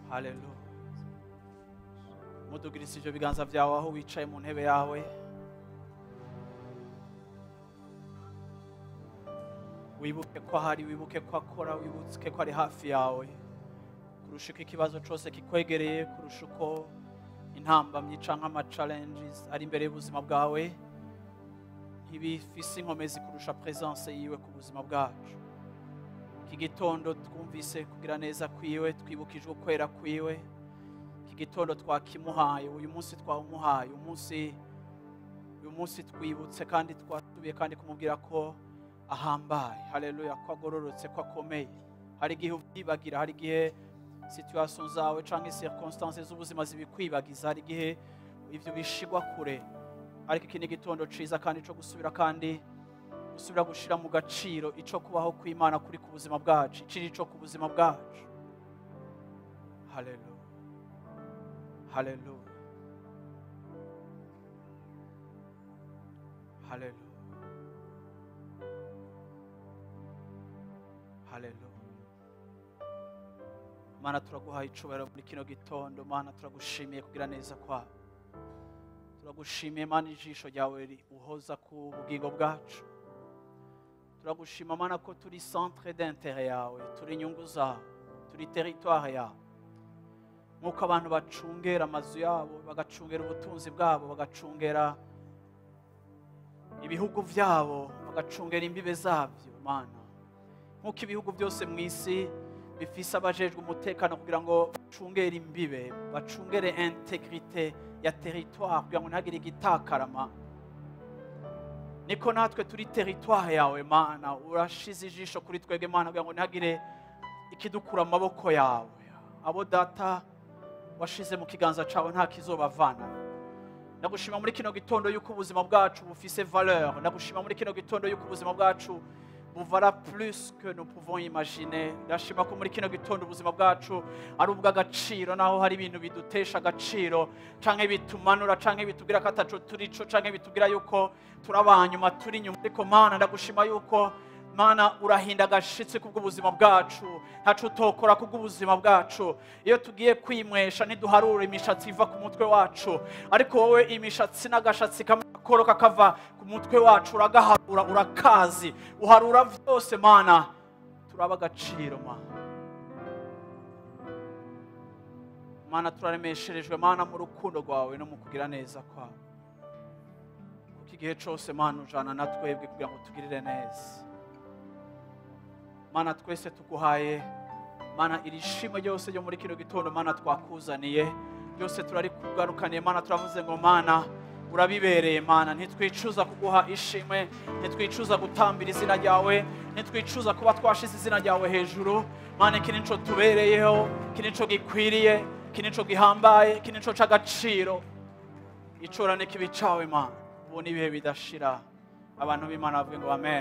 haleluya mudugiriza ibyo biganza byawe aho wicaye mu ntebe yawe wibuke ko ahari wibuke ko akora wibuke ko ari hafi yawe kurusha uko ikibazo cyose kikwegereye kurusha uko intambamyi cyangwa amacalenges ari imbere y'ubuzima bwawe ntibifise inkomezi kurusha presence yiwe ku buzima bwacu iki gitondo twumvise kugira neza kwiwe twibukijwe kwera kwiwe iki gitondo twakimuhaye uyu munsi twawumuhaye umunsi uyu munsi twibutse kandi twasubiye kandi kumubwira ko ahambaye haleluya ko agororotse ko akomeye hari igihe ubyibagira hari igihe situation zawe cyangwa circonstances z'ubuzima zibikwibagiza hari igihe ibyo bishigwa kure ariko iki ni igitondo ciza kandi cyo gusubira kandi gusubira gushira mu gaciro ico kubaho kw'imana kuri ku buzima bwacu ikiri ico ku buzima bwacu haleluya haleluya haleluya haleluya mana turaguhaye icubahiro muri kino gitondo mana turagushimiye kugira neza kwawe turagushimiye mana ijisho ryawe ri- uhoza ku bugingo bwacu turagushima mana ko turi centre d'intere yawe turi inyungu zawe turi territoire yawe nk'uko abantu bacungera amazu yabo bagacungera ubutunzi bwabo bagacungera ibihugu byabo bagacungera imbibe zabyo mana nk'uko ibihugu byose mu isi bifise abajejwe umutekano kugira ngo bacungere imbibe bacungere integrite ya territoire kugira ngo ntihagire igitakarama niko natwe turi territoire yawe mana urashize ijisho kuri twebwe mana kugira ngo ntihagire ikidukura amaboko yawe abo data washize mu kiganza cyawe nta kizobavana ndagushima muri kino gitondo yuko ubuzima bwacu bufise valeur ndagushima muri kino gitondo yuko ubuzima bwacu buvala plus que nous pouvons imaginer ndashima ko muri kino gitondo ubuzima bwacu ari ubw'agaciro naho hari ibintu bidutesha agaciro canke bitumanura canke bitubwira ko ataco turico canke bitubwira yuko turi abanyuma turi inyuma ariko mana ndagushima yuko mana urahinda agashitsi kubw'ubuzima bwacu ntaco utokora kubw'ubuzima bwacu iyo tugiye kwimwesha ntiduharura imishatsi iva ku mutwe wacu ariko wowe imishatsi n'agashatsi kamwe gakoroka kava ku mutwe wacu uragaharura urakazi uharura byose mana turaba agaciro mana mana turaremesherejwe mana mu rukundo rwawe no mu kugira neza kwawe kuko igihe cyose mana ujana na twebwe kugira ngo tugirire neza mana twese tuguhaye mana iri shimwe ryose ryo muri kino gitondo mana twakuzaniye byose turarikugarukaniye mana turavuze ngo mana urabibereye mana ntitwicuza kuguha ishimwe ntitwicuza gutambira izina ryawe ntitwicuza kuba twashize izina ryawe hejuru mana iki nico tubereyeho iki nico gikwiriye iki nico gihambaye iki nico c'agaciro icora n'ikibi cawe mana ubu ni ibihe bidashira abantu b'imana bavuge ngo amen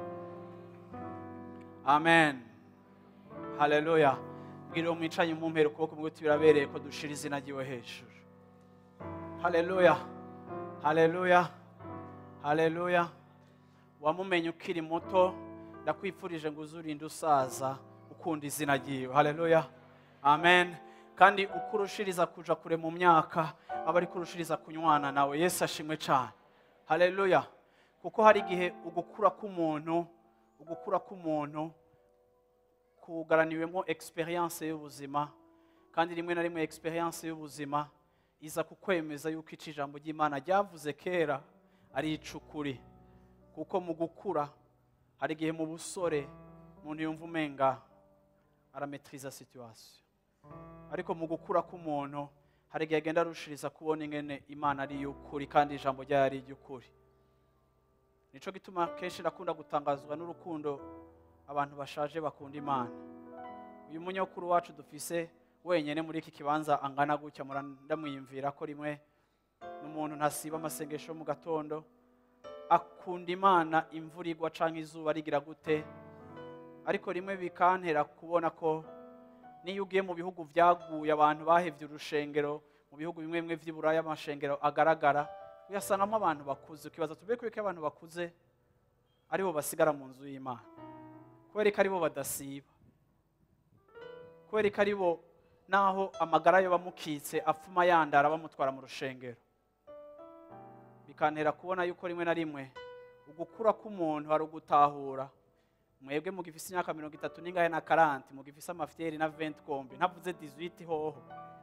amen haleluya bwira uwo mwicanye mumpera ukuboko mwe uti birabereye ko dushira izina ryiwe hejuru haleluya haleluya haleluya wamumenye ukiri muto ndakwifurije ngo uzurinde usaza ukunda izina ryiwe haleluya amen kandi uko urushiriza kuja kure mu myaka aba ari kurushiriza kunywana nawe yesu ashimwe cyane haleluya kuko hari igihe ugukura k'umuntu ugukura k'umuntu kugaraniwemo experience y'ubuzima kandi rimwe na rimwe experience y'ubuzima iza kukwemeza yuko ico ijambo ry'imana ryavuze kera ari icukuri kuko mu gukura hari igihe mu busore umuntu yumva umenga arametriza situation ariko mu gukura k'umuntu hari igihe agenda arushiriza kubona ingene imana ari iy'ukuri kandi ijambo ryayo ari iry'ukuri nico gituma kenshi nakunda gutangazwa n'urukundo abantu bashaje bakunda imana uyu munyakuru wacu dufise wenyine muri iki kibanza angana gutya mura ndamwiyumvira ko rimwe n'umuntu ntasiba amasengesho mu gatondo akunda imana imvura igwa canke izuba rigira gute ariko rimwe bikantera kubona ko niyo ugiye mu bihugu byaguye abantu bahevye urushengero mu bihugu bimwe bimwe vy'iburaya amashengero agaragara uyasangamo abantu bakuze ukibaza tube ko abantu bakuze aribo basigara mu nzu y'imana kubera ko aribo badasiba kubera ko aribo naho amagara yo bamukitse apfuma yandara bamutwara mu rushengero bikantera kubona yuko rimwe na rimwe ugukura k'umuntu hari ugutahura mwebwe mugifise imyaka mirongo itatu n'ingahe na karanti mugifise amafyeri na venti kombi ntavuze dizwiti hoho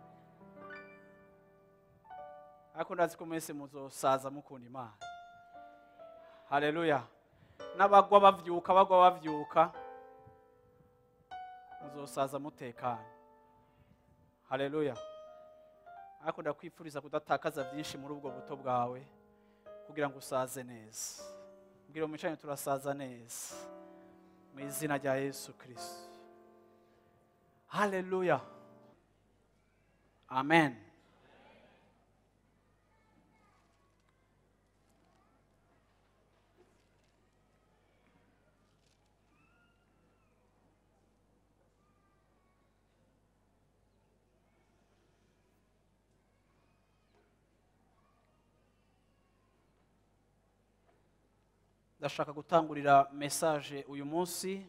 ariko ndazi ko mwese muzosaza mukunda imana haleluya n'abagwa bavyuka bagwa bavyuka muzosaza mutekanye haleluya ariko ndakwifuriza kudatakaza byinshi muri ubwo buto bwawe kugira ngo usaze neza mbwira umwicanyi turasaza neza mu izina rya yesu kirisito haleluya amen ndashaka gutangurira mesaje uyu munsi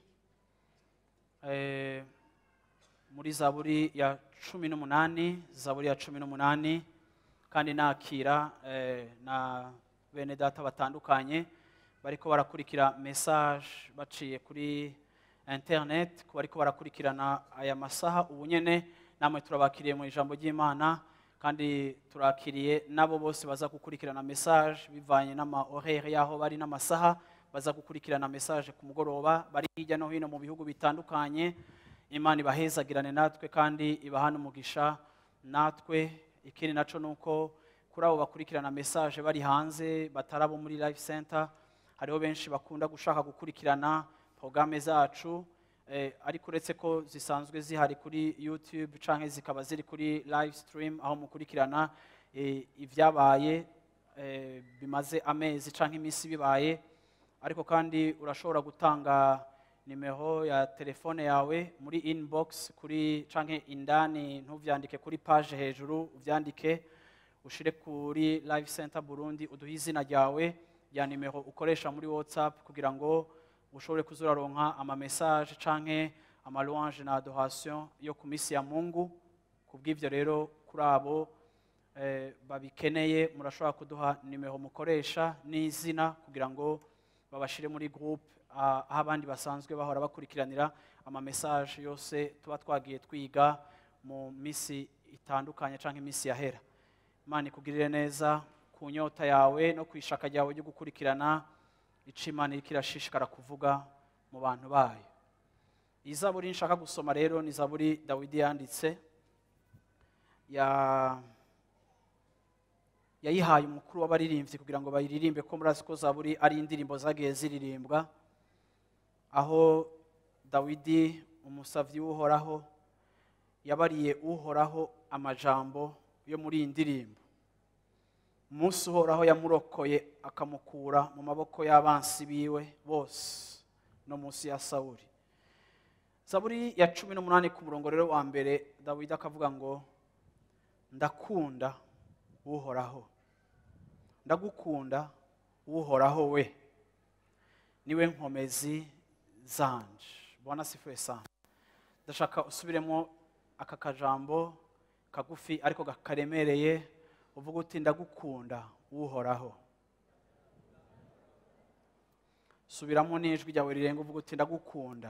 eh, muri zaburi ya cumi n'umunani zaburi ya cumi n'umunani kandi nakira eh, na bene data batandukanye bariko barakurikira mesaje baciye kuri internet ku bariko barakurikirana aya masaha ubu nyene namwe turabakiriye mu ijambo ry'imana kandi turakiriye nabo bose baza gukurikirana message bivanye n'ama horaire yaho bari n'amasaha baza gukurikirana message ku mugoroba bari hirya no hino mu bihugu bitandukanye imana ibahezagirane natwe kandi ibahana umugisha natwe ikindi naco nuko kuri abo bakurikirana message bari hanze batarabo muri life center hariho benshi bakunda gushaka gukurikirana porogaramu zacu eh, ariko uretse ko zisanzwe zihari kuri youtube canke zikaba ziri kuri live stream aho mukurikirana eh, ibyabaye eh, bimaze amezi canke iminsi bibaye ariko kandi urashobora gutanga nimero ya telefone yawe muri inbox kuri canke indani ntuvyandike kuri page hejuru uvyandike ushire kuri live center burundi uduhe izina ryawe ya nimero ukoresha muri whatsapp kugira ngo ushobore kuzuraronka amamessage canke amalouange na adoration yo ku misi ya mungu kubw'ivyo rero kuri abo eh, babikeneye murashobora kuduha nimero mukoresha n'izina kugira ngo babashire muri groupe ah, aho abandi basanzwe bahora bakurikiranira amamessage yose tuba twagiye twiga mu misi itandukanye canke imisi yahera imana ikugirire neza ku nyota yawe no ku ishaka ryawe ryo gukurikirana ico imana iriko irashishikara kuvuga mu bantu bayo iyi zaburi nshaka gusoma rero ni zaburi dawidi yanditse ya yayihaye umukuru w'abaririmbyi kugira ngo bayiririmbe ko murazi ko zaburi ari indirimbo zagiye ziririmbwa aho dawidi umusavyi w'uhoraho yabariye uhoraho amajambo yo muri iyi ndirimbo umunsi uhoraho yamurokoye akamukura mu maboko y'abansi biwe bose no munsi ya sawuri zaburi ya cumi n'umunani ku murongo rero wa mbere dawidi akavuga ngo ndakunda uhoraho ndagukunda uhoraho we niwe nkomezi zanje bwana sifuwe sana ndashaka usubiremo aka kajambo kagufi ariko karemereye uvuga uti ndagukunda uhoraho subiramo n'ijwi ryawe rirenga uvuga uti ndagukunda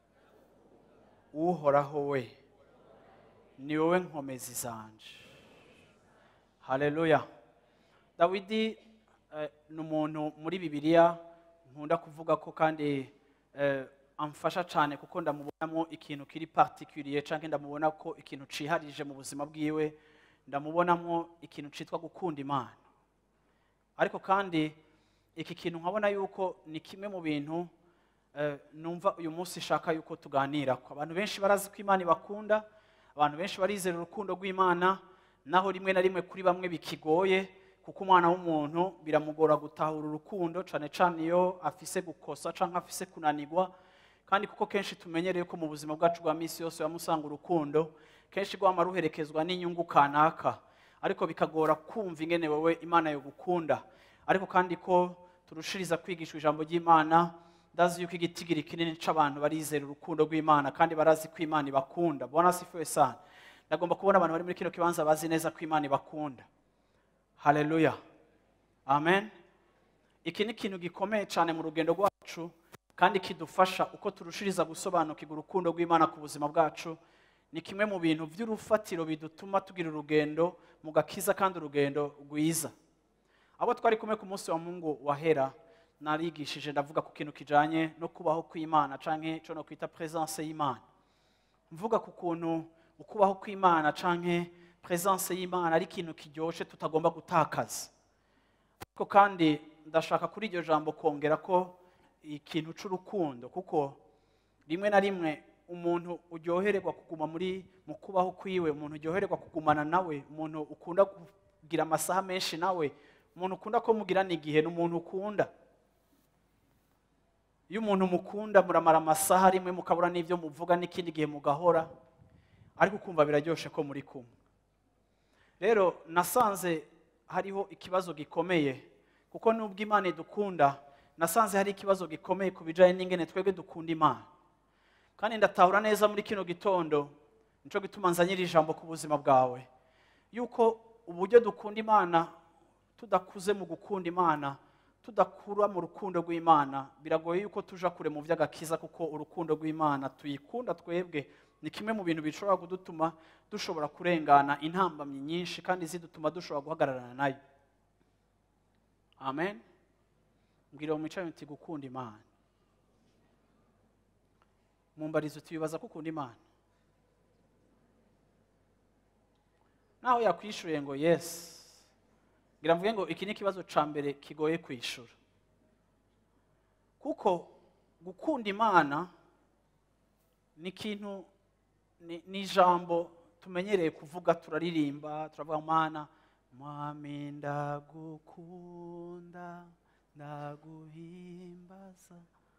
uhoraho we ni wowe nkomezi zanje haleluya dawidi eh, ni umuntu muri bibiliya nkunda kuvuga ko kandi eh, amfasha cyane kuko ndamubonamo ikintu kiri particulier canke ndamubona ko ikintu ciharije mu buzima bwiwe ndamubonamo ikintu citwa gukunda imana ariko kandi iki kintu nkabona yuko ni kimwe mu bintu eh, numva uyu munsi ishaka yuko tuganirako abantu benshi barazi ko imana ibakunda abantu benshi barizera urukundo rw'imana naho rimwe na rimwe kuri bamwe bikigoye kuko umwana w'umuntu biramugora gutahura urukundo cane cane iyo afise gukosa canke afise kunanirwa kandi kuko kenshi tumenyereye ko mu buzima bwacu bwa misi yose wamusanga urukundo kenshi rwama ruherekezwa n'inyungu kanaka ariko bikagora kumva ingene wowe imana yogukunda ariko kandi ko turushiriza kwigishwa ijambo ry'imana ndazi yuko igitigiri kinini c'abantu barizera urukundo rw'imana kandi barazi ko imana ibakunda bona sifuwe sana ndagomba kubona abantu bari muri kino kibanza bazi neza ko imana ibakunda haleluya amen iki ni ikintu gikomeye cyane mu rugendo rwacu kandi kidufasha uko turushiriza gusobanukirwa urukundo rw'imana ku buzima bwacu ni kimwe mu bintu by'urufatiro bidutuma tugira urugendo mu gakiza kandi urugendo rwiza abo twari kumwe ku munsi wa mungu wahera narigishije ndavuga ku kintu kijanye no kubaho kw'imana canke ico no kwita presence y'imana mvuga ku kuntu ukubaho kw'imana canke presence y'imana ari ikintu kiryoshe tutagomba gutakaza ariko kandi ndashaka kuri iryo jambo kongera ko ikintu c'urukundo kuko rimwe na rimwe umuntu uryohererwa kuguma muri mu kubaho kwiwe umuntu uryohererwa kugumana nawe umuntu ukunda kugira amasaha menshi nawe umuntu ukunda ko mugirana igihe ni umuntu ukunda iyo umuntu mukunda muramara amasaha rimwe mukabura n'ibyo muvuga n'ikindi gihe mugahora ariko ukumva biraryoshe ko muri kumwe rero nasanze hariho ikibazo gikomeye kuko nubwo imana idukunda nasanze hari ikibazo gikomeye ku bijyanye n'ingene twebwe dukunda imana kandi ndatahura neza muri kino gitondo nicyo gituma nzanyira ijambo ku buzima bwawe yuko uburyo dukunda imana tudakuze mu gukunda imana tudakura mu rukundo rw'imana biragoye yuko tuja kure mu by'agakiza kuko urukundo rw'imana tuyikunda twebwe ni kimwe mu bintu bishobora kudutuma dushobora kurengana intambamyi nyinshi kandi zidutuma dushobora guhagararana nayo amen mbwira mu mico muti gukunda imana mumbarizo utibibaza ko ukunda imana naho yakwishyuye ngo yesi ngira mvuge ngo iki ni ikibazo cya mbere kigoye kwishyura kuko gukunda imana ni ikintu ni ijambo tumenyereye kuvuga turaririmba turavuga mana mwami ndagukunda ndaguhimbaza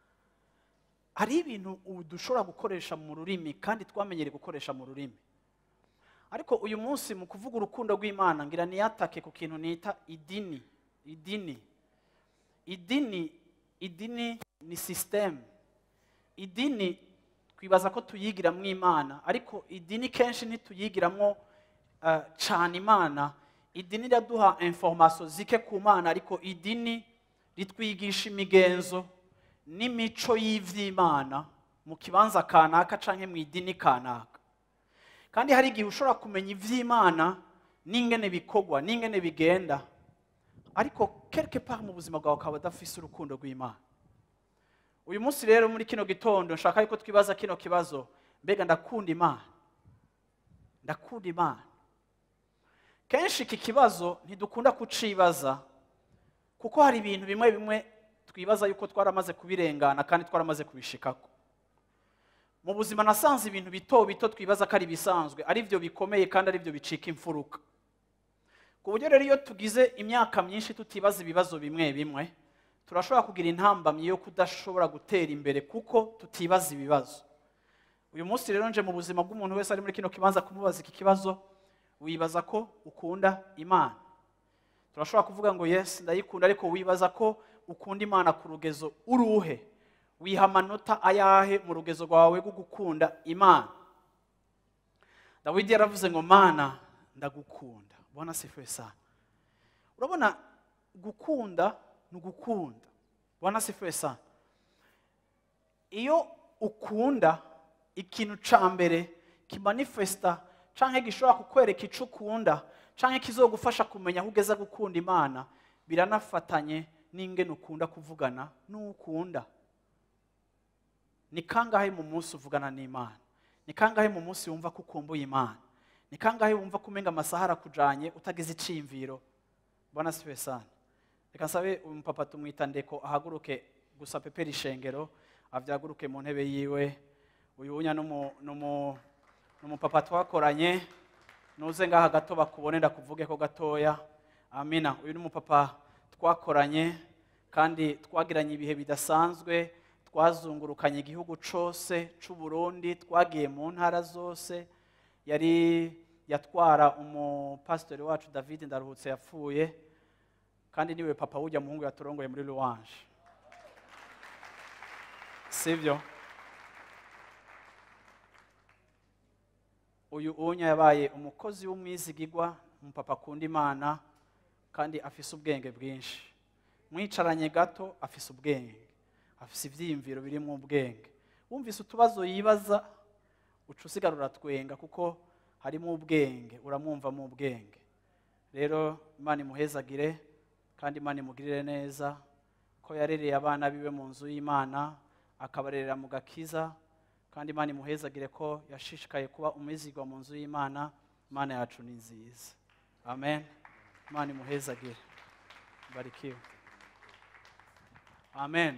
hari ibintu ubu dushobora gukoresha mu rurimi kandi twamenyereye gukoresha mu rurimi ariko uyu munsi mu kuvuga urukundo rw'imana ngira niyatake ku kintu nita idini idini idini idini ni sisiteme idini twibaza ko tuyigiramo imana ariko idini kenshi ntituyigiramo cyane imana idini riraduha informasiyo zike ku mana ariko idini ritwigisha imigenzo n'imico y'iby'imana mu kibanza kanaka cyangwa mu idini kanaka kandi hari igihe ushobora kumenya iby'imana n'ingene bikorwa n'ingene bigenda ariko kereke pa mu buzima bwawe ukaba udafise urukundo rw'imana uyu munsi rero muri kino gitondo nshaka yuko twibaza kino kibazo mbega ndakunda imana ndakunda imana kenshi iki kibazo ntidukunda kucibaza kuko hari ibintu bimwe bimwe twibaza yuko twaramaze kubirengana kandi twaramaze kubishikako mu buzima nasanze ibintu bito bito twibaza ko ari ibisanzwe ari byo bikomeye kandi ari byo bicika imfuruka ku buryo rero iyo tugize imyaka myinshi tutibaza ibibazo bimwe bimwe turashobora kugira intambamyi yo kudashobora gutera imbere kuko tutibaza ibibazo uyu munsi rero nje mu buzima bw'umuntu wese ari muri kino kibanza kumubaza iki kibazo wibaza ko ukunda imana turashobora kuvuga ngo yesi ndayikunda ariko wibaza ko ukunda imana ku rugezo uruhe wiha amanota ayahe mu rugezo rwawe rwo gukunda imana dawidi yaravuze ngo mana ndagukunda ubona sifuye sana urabona gukunda ni ugukunda ubona sifuye sana iyo ukunda ikintu cya mbere kimanifesita cyangwa gishobora kukwereka icyo ukunda cyangwa kizogufasha kumenya aho ugeze gukunda imana biranafatanye n'ingene ukunda kuvugana n'ukunda ni kangahe mu munsi uvugana n'imana ni kangahe mu munsi wumva ko ukumbuye imana ni kangahe wumva ko umenga amasaha arakujanye utagize iciyumviro mbona siwe sana reka nsabe umupapa tumwita ndeko ahaguruke gusa pepera ishengero avyaguruke mu ntebe yiwe uyu wunya n'umupapa twakoranye nuze ngaha gato bakubone ndakuvuge ko gatoya amina uyu n'umupapa twakoranye kandi twagiranye ibihe bidasanzwe twazungurukanye igihugu cyose cy'u Burundi twagiye mu ntara zose yari yatwara umupasitori wacu david ndaruhutse yapfuye kandi niwe papa wujya muhungu yaturongoye muri ruwanje sibyo uyu unya yabaye umukozi w'umwizigigwa umupapa akunda imana kandi afise ubwenge bwinshi mwicaranye gato afise ubwenge afise ibyiyumviro birimo ubwenge wumvise utubazo yibaza uca usigara uratwenga kuko harimo ubwenge uramwumvamo ubwenge rero imana imuhezagire kandi imana imugirire neza ko yarereye abana biwe mu nzu y'imana akabarerera mu gakiza kandi imana imuhezagire ko yashishikaye kuba umwizigwa mu nzu y'imana imana yacu ni nziza amen imana imuhezagire barikiwe amen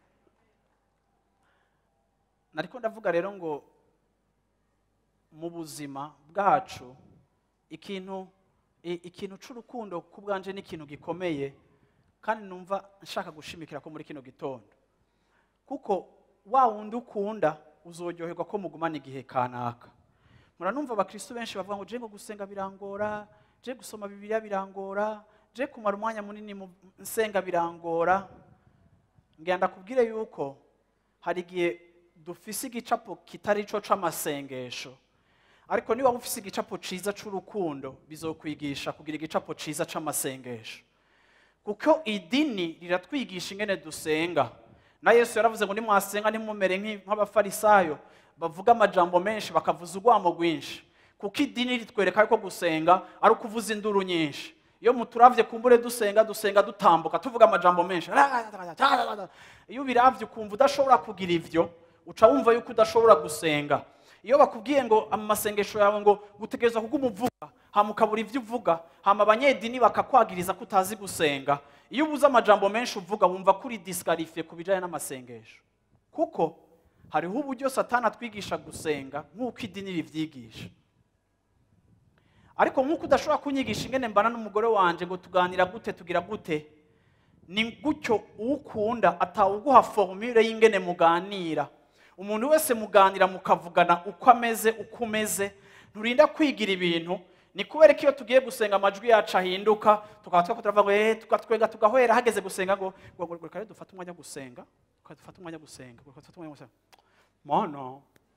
nariko ndavuga rero ngo mu buzima bwacu ikintu i- ikintu c'urukundo ku bwanje ni ikintu gikomeye kandi numva nshaka gushimikira ko muri kino gitondo kuko wa wundi ukunda uzoryoherwa ko mugumana igihe kanaka muranumva abakristo benshi bavuga ngo je ngo gusenga birangora je gusoma bibiliya birangora je kumara umwanya munini mu nsenga birangora ngira ndakubwire yuko hari igihe dufise igicapo kitari co c'amasengesho ariko niba ufise igicapo ciza c'urukundo bizokwigisha kugira igicapo ciza c'amasengesho kuko idini riratwigisha ingene dusenga na yesu yaravuze ngo nimwasenga ntimumere nk'i- nk'abafarisayo bavuga amajambo menshi bakavuza urwamo rwinshi kuko idini ritwereka ko gusenga ari ukuvuza induru nyinshi iyo muturavye kumbure dusenga dusenga dutambuka tuvuga amajambo menshi iyo ubiravye ukumva udashobora kugira ivyo uca wumva yuko udashobora gusenga iyo bakubwiye ngo amasengesho yawe ngo gutegereza kuguma uvuga hama ukabura ivyo uvuga hama abanyedini bakakwagiriza ko utazi gusenga iyo ubuze amajambo menshi uvuga wumva kuri disikarifiye ku bijanye n'amasengesho kuko hariho uburyo satani atwigisha gusenga nk'uko idini rivyigisha ariko nk'uko udashobora kunyigisha ingene mbana n'umugore wanje ngo tuganira gute tugira gute ni gutyo uwukunda atawuguha formule y'ingene muganira umuntu wese muganira mukavugana uko ameze uko umeze nturinda kwigira ibintu ni kubera ko iyo tugiye gusenga amajwi yacu ahinduka tukaba twako turavuga ngo eh tugatwenga tugahwera hageze gusenga ngo ngo ngo reka rero dufate umwanya wo gusenga reka dufate umwanya wo gusenga reka dufate umwanya wo gusenga mana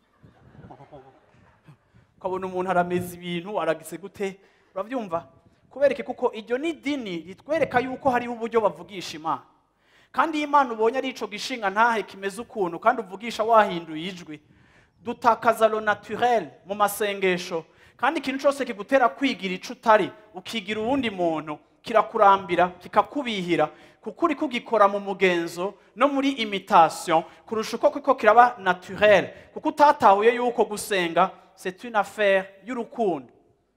ukabona umuntu arameza ibintu aragise gute urabyumva kubera iki kuko iryo ni idini ritwereka yuko hariho uburyo bavugisha imana kandi iyo imana ubonye ari ico gishinga ntahe kimeze ukuntu kandi uvugisha wahinduye ijwi dutakaza lo naturel mu masengesho kandi ikintu cyose kigutera kwigira ico utari ukigira uwundi muntu kirakurambira kikakubihira kuko uri kugikora mu mugenzo no muri imitation kurusha uko kiko kiraba naturel kuko utatahuye yuko gusenga c'est une affaire y'urukundo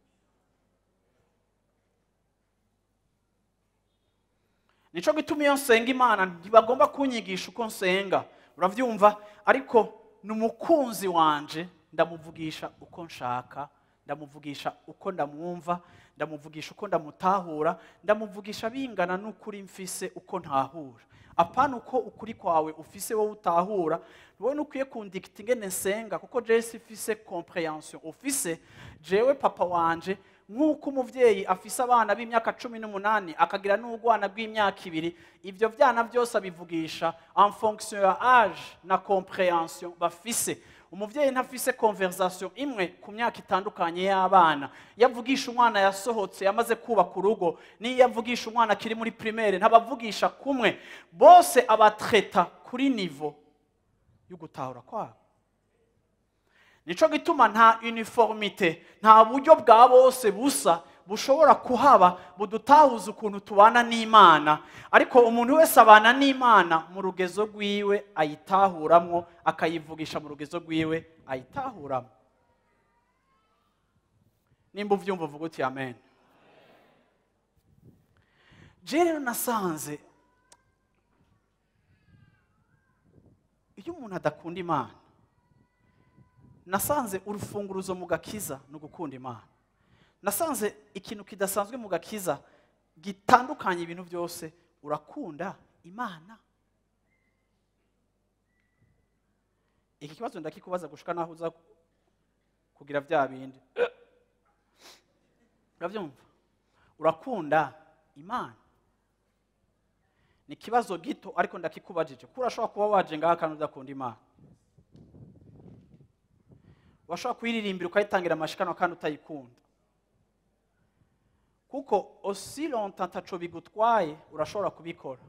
nico gituma iyo nsenga imana ntibagomba kunyigisha uko nsenga uravyumva ariko ni umukunzi wanje ndamuvugisha uko nshaka ndamuvugisha uko ndamwumva ndamuvugisha uko ndamutahura ndamuvugisha bingana n'ukuri mfise uko ntahura apana uko ukuri kwawe ufise wowe utahura wowe nukwiye kundikita ingene nsenga kuko jewe sifise comprehension ufise jewe papa wanje nk'uko umuvyeyi afise abana b'imyaka cumi n'umunani akagira n'ubwana bw'imyaka ibiri ivyo vyana byose abivugisha en fonction ya age na comprehension bafise umuvyeyi ntafise conversation imwe ku myaka itandukanye y'abana iyo avugisha umwana yasohotse yamaze kubaka urugo n'iyo avugisha umwana akiri muri primaire ntabavugisha kumwe bose abatreta kuri nivo y'ugutahura kwabo nico gituma nta uniformite nta buryo bwa bose busa bushobora kuhaba budutahuza ukuntu tubana n'imana ariko umuntu wese abana n'imana mu rugezo rwiwe ayitahuramwo akayivugisha mu rugezo rwiwe ayitahuramo nimba uvyumva uvuga uti amen je rero nasanze iyo umuntu adakunda imana nasanze urufunguruzo mu gakiza ni ugukunda imana nasanze ikintu kidasanzwe mu gakiza gitandukanye ibintu byose urakunda imana iki kibazo ndakikubaza gushika naho uza kugira bya bindi urabyumva urakunda imana ni ikibazo gito ariko ndakikubajije kuko urashobora kuba waje ngaha kandi udakunda imana washobora kuyiririmbira ukayitangira amashikano kandi utayikunda kuko osi lonta ntaco bigutwaye urashobora kubikora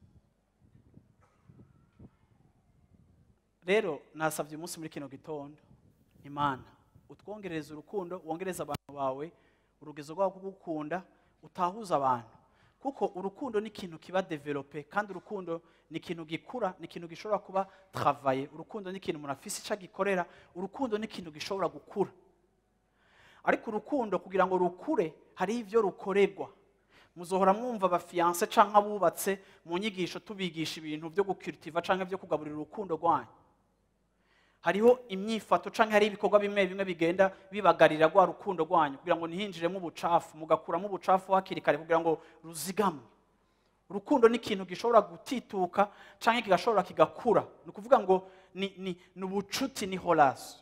rero nasabye umunsi muri kino gitondo imana utwongereza urukundo wongereza abantu bawe urugezo rwabo rwo gukunda utahuza abantu kuko urukundo ni ikintu kiba develope kandi urukundo ni ikintu gikura ni ikintu gishobora kuba travaye urukundo ni ikintu umuntu afise icyo agikorera urukundo ni ikintu gishobora gukura ariko urukundo kugira ngo rukure hariho ibyo rukorerwa muzohora mwumva abafiyanse cyangwa abubatse mu nyigisho tubigisha ibintu byo gukiritiva cyangwa byo kugaburira urukundo rwanyu hariho imyifato cyangwa hari ibikorwa bimwe bimwe bigenda bibagarira rwa rukundo rwanyu kugira ngo ntihinjiremo ubucafu mugakuramo ubucafu hakiri kare kugira ngo ruzigamwe urukundo ni ikintu gishobora gutituka cyangwa kigashobora kigakura ni ukuvuga ngo ni, ni, ni ubucuti ni horasi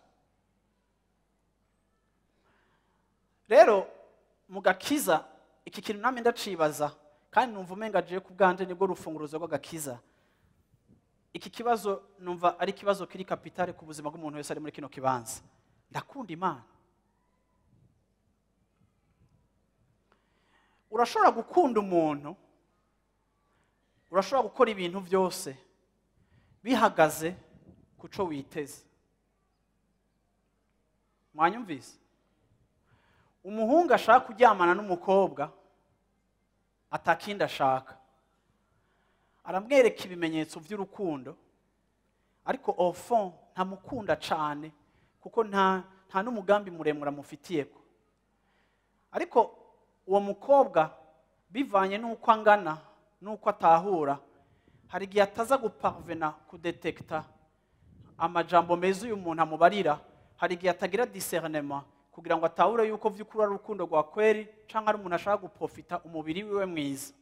rero mu gakiza iki kintu namwe ndacibaza kandi numva umenga agiye ku bwanje nibwo rufunguruzo rw'agakiza iki kibazo numva ari ikibazo kiri kapitale ku buzima bw'umuntu wese ari muri kino kibanza ndakunda imana urashobora gukunda umuntu urashobora gukora ibintu byose bihagaze ku cyo witeze mwanyumvise umuhungu ashaka kuryamana n'umukobwa atakindi ashaka aramwereka ibimenyetso by'urukundo ariko ofon ntamukunda cyane kuko nta nta n'umugambi muremure amufitiye ko ariko uwo mukobwa bivanye n'uko angana n'uko atahura hari igihe ataza guparvena kudetekita amajambo meza uyu muntu amubarira hari igihe atagira discernema kugira ngo atahure yuko by'ukuri ari urukundo rwa kweri cyangwa ari umuntu ashaka guprofita umubiri wiwe mwiza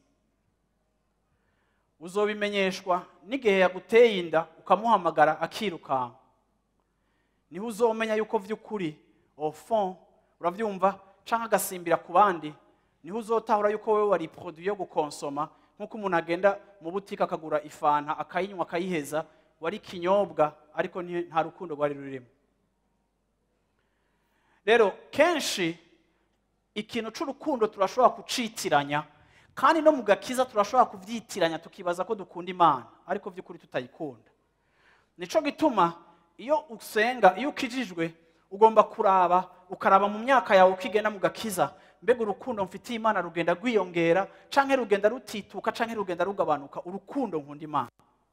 uzobimenyeshwa n'igihe yaguteye inda ukamuhamagara akirukanka niho uzomenya yuko by'ukuri ofon urabyumva cyangwa agasimbira ku bandi niho uzotahura yuko wowe wari poroduwi yo gukonsoma nk'uko umuntu agenda mu butike akagura ifanta akayinywa akayiheza wari ikinyobwa ariko nta rukundo rwari rurimo rero kenshi ikintu cy'urukundo turashobora kucitiranya kandi no mu gakiza turashobora kubyitiranya tukibaza ko dukunda imana ariko by'ukuri tutayikunda nicyo gituma iyo usenga iyo ukijijwe ugomba kuraba ukaraba mu myaka yawe uko igenda mu gakiza mbega urukundo mfitiye imana rugenda rwiyongera cyangwa rugenda rutituka cyangwa rugenda rugabanuka urukundo nkunda imana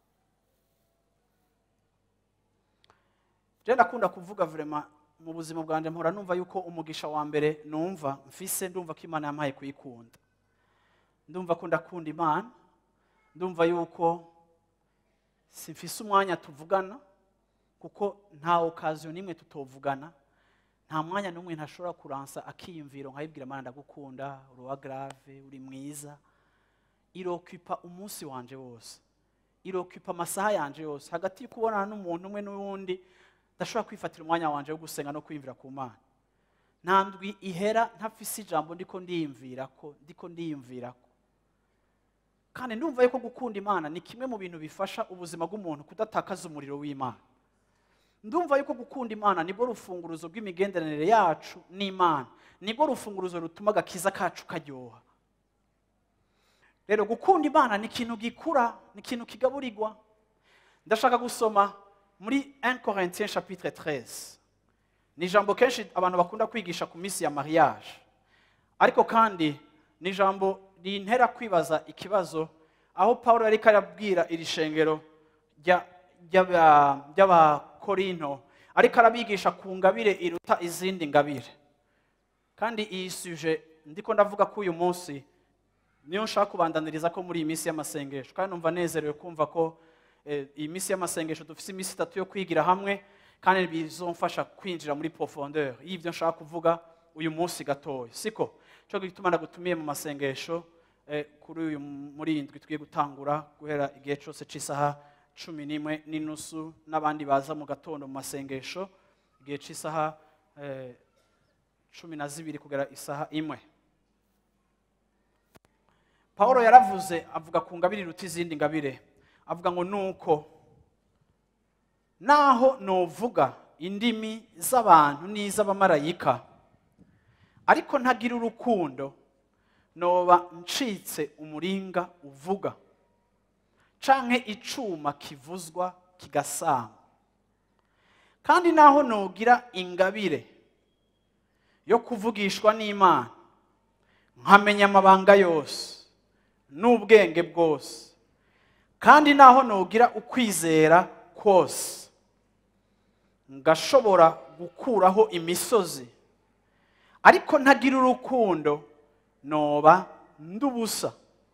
rero ndakunda kuvuga vurema mu buzima bwanjye mpora numva yuko umugisha wa mbere numva mfise ndumva ko imana yampaye kuyikunda ndumva ko ndakunda imana ndumva yuko simfise umwanya tuvugana kuko nta okaziyo n'imwe tutovugana nta mwanya n'umwe ntashobora kuransa akiyumviro nkayibwira imana ndagukunda uruwa garave uri mwiza irokipa umunsi wanje wose irokipa amasaha yanje yose hagati yo kubonana n'umuntu umwe n'uwundi ndashobora kwifatira umwanya wanje wo gusenga no kwiyumvira ku mana nta ndwi ihera ntafise ijambo ndiko ndiyumvira ko ndiko ndiyumvira ko kandi ndumva yuko gukunda imana ni kimwe mu bintu bifasha ubuzima bw'umuntu kudatakaza umuriro w'imana ndumva yuko gukunda imana nibwo rufunguruzo rw'imigenderanire yacu n'imana nibwo rufunguruzo rutuma agakiza kacu karyoha rero gukunda imana ni ikintu gikura ni ikintu kigaburirwa ndashaka gusoma muri 1 Corinthiens chapitre 13 ni ijambo kenshi abantu bakunda kwigisha ku minsi ya mariage ariko kandi ni ijambo rintera kwibaza ikibazo aho paul yari arabwira iri shengero ry'abakorinto ariko arabigisha ku ngabire iruta izindi ngabire kandi iyi suje ndiko ndavuga ko uyu munsi niyo nshaka kubandaniriza ko muri iyi minsi y'amasengesho kandi numva nezerewe kumva ko iyi minsi y'amasengesho dufite iminsi itatu yo kwigira hamwe kandi bizomfasha kwinjira muri profondeur y'ibyo nshaka kuvuga uyu munsi gatoya siko cyo gituma ndagutumiye mu masengesho kuri uyu muri iyi ndwi tugiye gutangura guhera igihe cyose cy'isaha cumi n'imwe n'inusu n'abandi baza mu gatondo mu masengesho igihe cy'isaha cumi na zibiri kugera isaha imwe paul yaravuze avuga ku ngabire iruta izindi ngabire avuga ngo nuko naho novuga indimi z'abantu n'iz'abamarayika ariko ntagira urukundo noba ncitse umuringa uvuga canke icuma kivuzwa kigasama kandi naho nogira ingabire yo kuvugishwa n'imana nkamenya amabanga yose n'ubwenge bwose kandi naho nogira ukwizera kose ngashobora gukuraho imisozi ariko ntagira urukundo noba ndubusa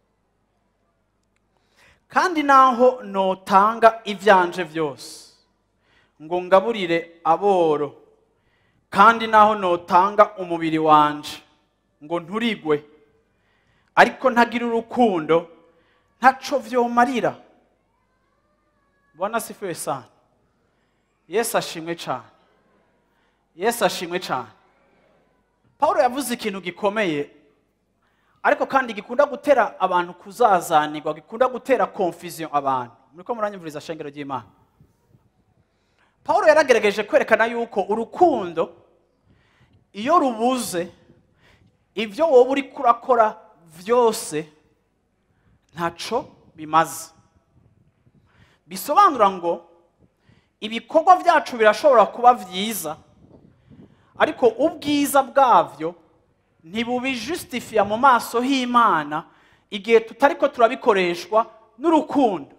kandi naho notanga ibyanje byose ngo ngaburire aboro kandi naho notanga umubiri wanje ngo nturigwe ariko ntagira urukundo ntaco vyomarira bwana sifiwe sana yesu ashimwe cyane yesu ashimwe cyane paul yavuze ikintu gikomeye ariko kandi gikunda gutera abantu kuzazanirwa gikunda gutera confusion abantu muriko muranyumviriza shengero ry'imana paul yaragerageje kwerekana yuko urukundo iyo rubuze ibyo wowe uri kurakora byose ntaco bimaze bisobanura ngo ibikorwa byacu birashobora kuba byiza ariko ubwiza bwabyo ntibubijusitifiya mu maso h'imana igihe tutari ko turabikoreshwa n'urukundo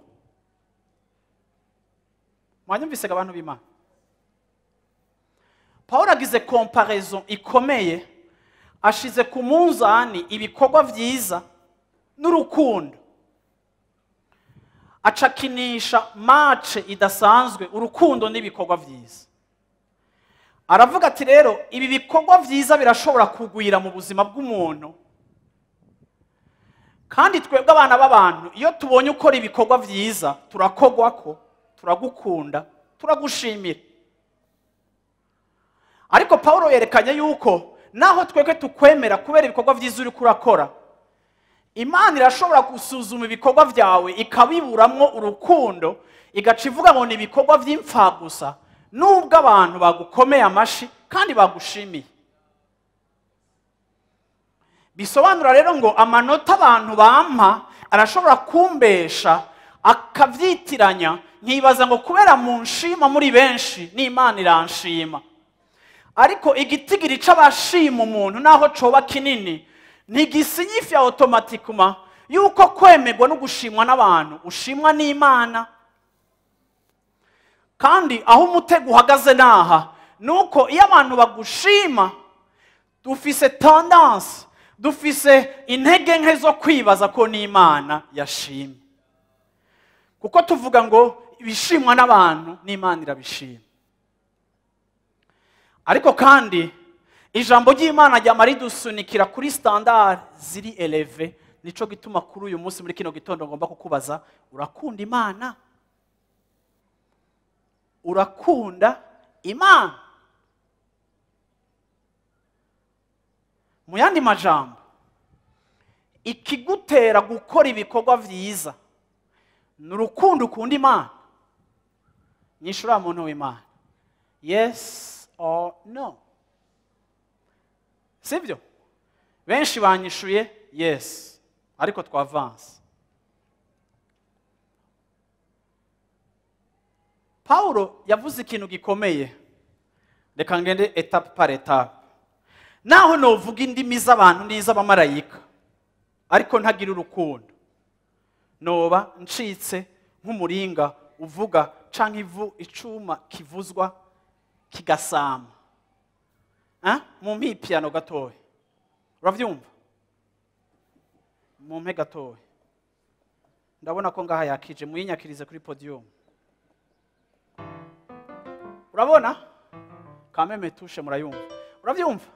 mwanyumvisega abantu b'imana paul agize komparezo ikomeye ashize ku munzani ibikorwa byiza n'urukundo acakinisha mace idasanzwe urukundo n'ibikorwa byiza aravuga ati rero ibi bikorwa byiza birashobora kugwira mu buzima bw'umuntu kandi twebwe abana b'abantu iyo tubonye ukora ibikorwa byiza turakogwa ko turagukunda turagushimira ariko paul yerekanye yuko naho twebwe tukwemera kubera ibikorwa byiza uri kurakora imana irashobora gusuzuma ibikorwa byawe ikabiburamwo urukundo igaca ivuga ngo ni ibikorwa by'imfagusa nubwo abantu bagukomeye amashi kandi bagushimiye bisobanura rero ngo amanota abantu bampa arashobora kumbesha akabyitiranya nkibaza ngo kubera mu nshima muri benshi n'imana iranshima ariko igitigiri c'abashima umuntu naho coba kinini ntigisinyifiya otomatikuma yuko kwemerwa no gushimwa n'abantu ushimwa n'imana kandi aho umutego uhagaze naha ni uko iyo abantu bagushima dufise tendanse dufise intege nke zo kwibaza ko n'imana yashimye kuko tuvuga ngo ibishimwa n'abantu n'imana irabishima ariko kandi ijambo ry'imana ryama ridusunikira kuri standard ziri eleve nico gituma kuri uyu munsi muri kino gitondo ngomba kukubaza urakunda imana urakunda imana mu yandi majambo ikigutera gukora ibikorwa byiza ni urukundo ukunda imana nyishura muntu w'imana yes or no sibyo benshi banyishuye yes ariko twavanse pawulo yavuze ikintu gikomeye reka ngende etape par etape naho novuga indimi z'abantu n'iz'abamarayika ariko ntagira urukundo noba ncitse nk'umuringa uvuga canke ivu icuma kivuzwa kigasama mu mpipiyano gatoya urabyumva mu mpe gatoya ndabona ko ngaha yakije muyinyakirize kuri podiyumu urabona kameme tushe murayumva urabyumva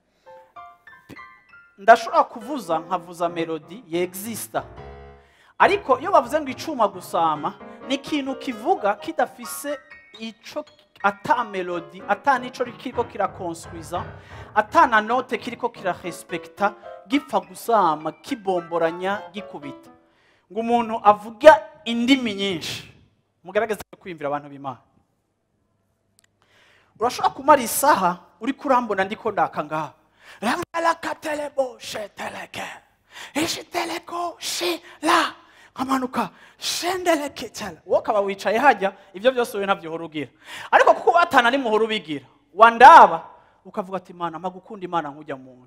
ndashobora kuvuza nkavuza melodi yegisita ariko iyo bavuze ngo icuma gusama ni ikintu kivuga kidafise ico ata melodi ata nico kiriko kirakonswiza ata na note kiriko kirarespekta gipfa gusama kibomboranya gikubita ngo umuntu avuga indimi nyinshi mugaragaze kwiyumvira abantu b'imana urashobora kumara isaha uri kurambona ndiko ndaka ngaha rangalakatelebo sheteleke ishiteleko shila nkamanuka shendeleketela wowe ukaba wicaye hajya ibyo byose wowe ntabyo uhora ugira ariko kuko batana ni muhora ubigira wandaba ukavuga ati imana mpa gukunda imana nkujya muntu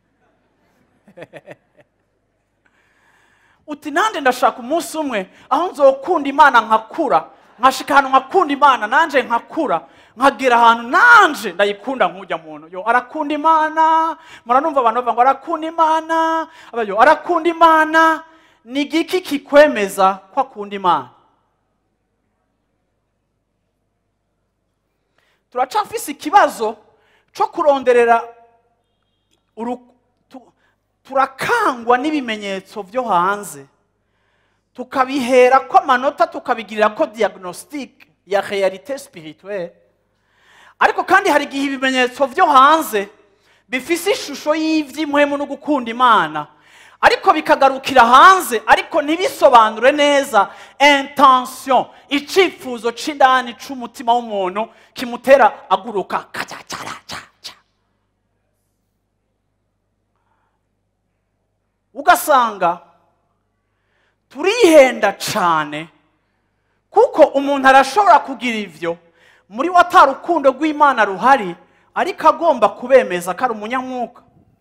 uti nande ndashaka umunsi umwe aho nzokunda imana nkakura nkashika ahantu nkakunda imana nanje nkakura nkagera ahantu nanje ndayikunda nkujya muntu yo arakunda imana muranumva abantu bavuga ngo arakunda imana abayo arakunda imana ni igiki kikwemeza ko akunda imana turacafise ikibazo cyo kuronderera uru- tu- turakangwa n'ibimenyetso byo hanze tukabihera ko amanota tukabigirira ko diagnostic ya realite spirituelle ariko kandi hari igihe ibimenyetso byo hanze bifise ishusho y'iby'imuhemu no gukunda imana ariko bikagarukira hanze ariko ntibisobanure neza intention icyifuzo c'indani c'umutima w'umuntu kimutera aguruka kacacaracca ugasanga turihenda cyane kuko umuntu arashobora kugira ibyo muri we atari urukundo rw'imana ruhari ariko agomba kubemeza ko ari umunyamwuka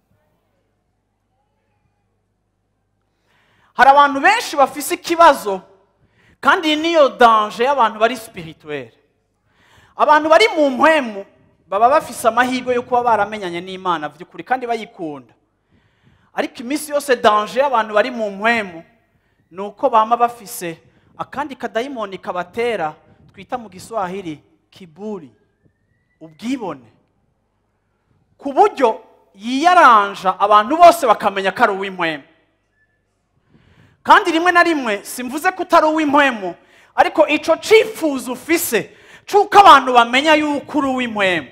hari abantu benshi bafise ikibazo kandi iyi niyo danje y'abantu bari spirituelle abantu bari mu mpwemu baba bafise amahirwe yo kuba baramenyanye n'imana by'ukuri kandi bayikunda ariko iminsi yose danje y'abantu bari mu mpwemu ni uko bama bafise akandi kadayimoni kabatera twita mu giswahili kiburi ubwibone ku buryo yiyaranja abantu bose bakamenya ko ari uw'impwemu kandi rimwe na rimwe simvuze ko utari uw'impwemu ariko icyo cyifuzo ufise cy'uko abantu bamenya yuko uri uw'impwemu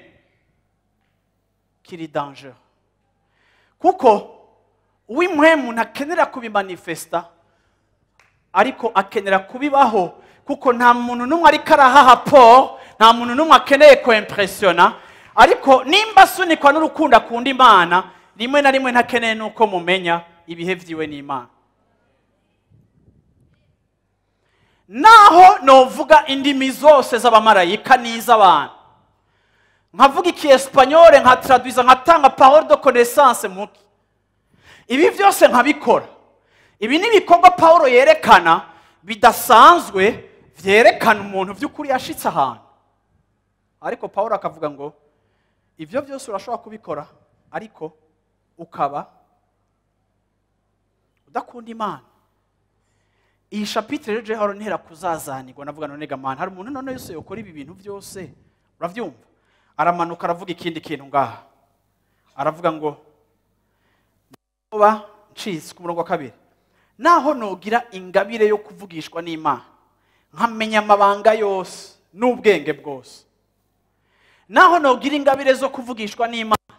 kiri danjero kuko uw'impwemu ntakenera kubimanifesta ariko akenera kubibaho kuko nta muntu n'umwe ariko arahaha po nta muntu n'umwe akeneye kwempresiyona ariko nimba asunikwa n'urukundo akunda imana rimwe na rimwe ntakeneye n'uko mumenya ibihe byiwe n'imana naho novuga indimi zose z'abamarayika n'iz'abantu nkavuga ikiespanyole nkatradwiza nkatanga parole de connaissance muki ibi byose nkabikora ibi ni ibikorwa paul yerekana bidasanzwe byerekana umuntu by'ukuri yashitse ahantu ariko paul akavuga ngo ibyo byose urashobora kubikora ariko ukaba udakunda imana iyi shapitire rero jehoro ntera kuzazanirwa navuga none gamana hari umuntu none yose yakora ibi bintu byose urabyumva aramanuka aravuga ikindi kintu ngaha aravuga ngo kuba ncitse ku murongo wa kabiri naho nugira ingabire yo kuvugishwa n'imana nkamenya amabanga yose n'ubwenge bwose naho nugira ingabire zo kuvugishwa n'imana